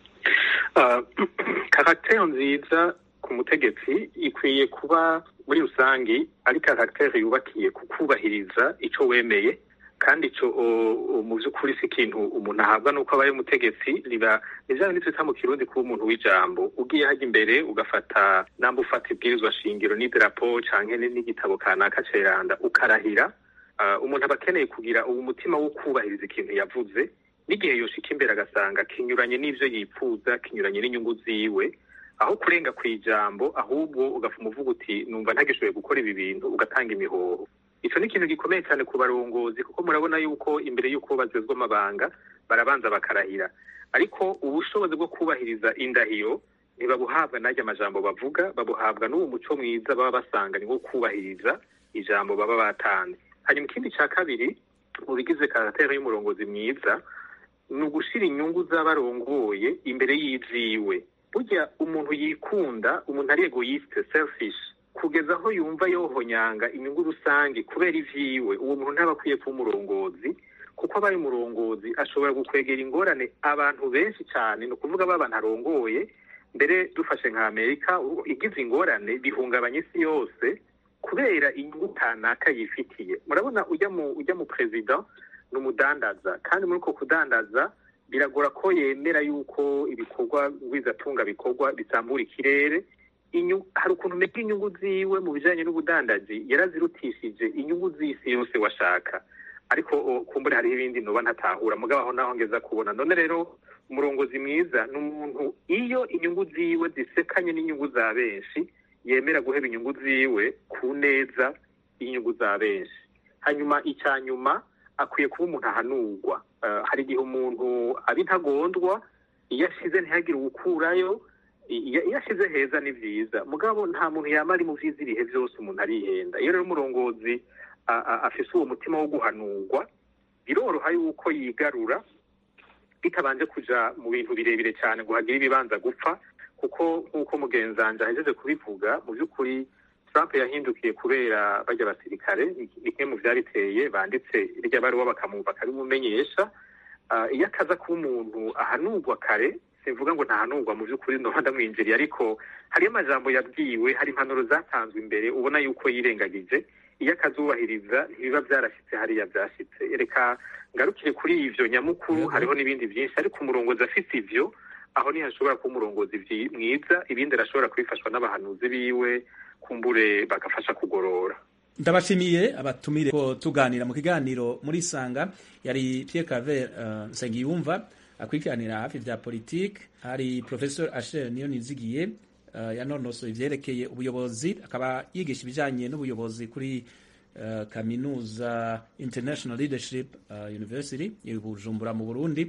karagiteri nziza ku mutegetsi ikwiye kuba muri rusange ari karagiteri yubakiye ku kubahiriza icyo wemeye kandi icyo mu by'ukuri si ikintu umuntu ahabwa nuko abaye umutegetsi riba ni bya bindi twita mu kirundi kuba umuntu w'ijambo ugiye hajya imbere ugafata namba ufata ibwirizwa shingiro n'idarapo cyangwa n'igitabo kanaka ceranda ukarahira umuntu aba akeneye kugira uwo mutima wo kubahiriza ikintu yavuze n'igihe yoshika imbere agasanga kinyuranye n'ibyo yipfuza kinyuranye n'inyungu ziwe aho kurenga ku ijambo ahubwo ugafuma uvuga uti numva ntagishoboye gukora ibi bintu ugatanga imihoho icyo ni ikintu gikomeye cyane ku barongozi kuko murabona yuko imbere y'uko bazezwa amabanga barabanza bakarahira ariko ubushobozi bwo kubahiriza indahiro ntibabuhabwa n'ajya amajambo bavuga babuhabwa n'uwo muco mwiza baba basanga ni wo kubahiriza ijambo baba batanze hanyuma ikindi cya kabiri mu bigize karateri y'umurongozi mwiza ni ugushyira inyungu z'abarongoye imbere y'ibyiwe burya umuntu yikunda umuntu ari egoyiste selfish kugeza aho yumva yohonyanga inyungu rusange kubera ivyiwe uwo muntu ntaba akwiye kuba umurongozi kuko abaye umurongozi ashobora gukwegera ingorane abantu benshi cyane ni ukuvuga ba bantu arongoye mbere dufashe nka amerika igize ingorane bihungabanya isi yose kubera inyungu kanaka yifitiye murabona ujya mu ujya mu perezida ni umudandaza kandi muri uko kudandaza biragora ko yemera yuko ibikorwa ngwizatunga bikorwa bisambura ikirere hari ukuntu umenya inyungu ziwe mu bijyanye n'ubudandaji yarazirutishije inyungu z'isi yose washaka ariko kumbure hariho ibindi ntuba ntatahura mugabo aho naho ngeza kubona none rero umurongozi mwiza ni umuntu iyo inyungu ziwe zisekanye n'inyungu za benshi yemera guheba inyungu ziwe ku neza y'inyungu za benshi hanyuma icya nyuma akwiye kuba umuntu ahanurwa hari igihe umuntu aba intagondwa iyo ashize ntihagire uwukurayo iyo ashyize heza ni byiza mugabo nta muntu yaba ari mu byiza ibihe byose umuntu arihenda iyo rero umurongozi afise uwo mutima wo guhanurwa biroroha yuko yigarura bitabanje kuja mu bintu birebire cyane ngo hagire ibibanza gupfa kuko nk'uko mugenzanje ahejeje kubivuga mu by'ukuri Trump yahindukiye kubera bajya abasirikare ni kimwe mu byabiteye banditse irya baruwa bakamwumva akabimumenyesha iyo akaza kuba umuntu ahanurwa kare simvuga ngo ntahanurwa mu by'ukuri ndoba ndamwinjiriye ariko hariyo amajambo yabwiwe hari impanuro zatanzwe imbere ubona yuko yirengagije iyo akazubahiriza ntibiba byarashyitse hariya byashyitse reka ngarukire kuri ivyo nyamukuru hariho n'ibindi byinshi ariko umurongozi afite ivyo aho niho ashobora kuba umurongozi mwiza ibindi arashobora kubifashwa n'abahanuzi biwe kumbure bagafasha kugorora ndabashimiye abatumire ko tuganira mu kiganiro muri sanga yari Pierre Claver uh, Nsengiyumva akurikiranira hafi vya politike hari Professor Asher niyo nizigiye uh, yanonosoye ivyerekeye ubuyobozi akaba yigisha ibijanye n'ubuyobozi kuri uh, kaminuza International Leadership uh, University i Bujumbura mu Burundi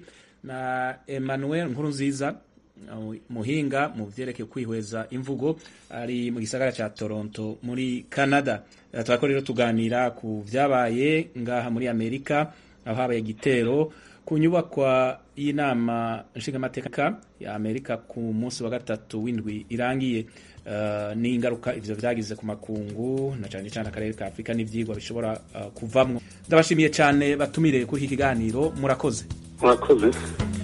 na Emmanuel Nkurunziza muhinga mu vyerekeye kwihweza imvugo ari mu gisagara ca Toronto muri Canada turako rero tuganira ku vyabaye ngaha muri Amerika aho habaye igitero ku nyubakwa y'inama nshingamateka ya Amerika ku munsi wa gatatu w'indwi irangiye uh, n'ingaruka ivyo vyagize ku makungu na cane cane akarere ka Afrika n'ivyigwa bishobora uh, kuvamwo ndabashimiye cane batumire kuri iki kiganiro murakoze murakoze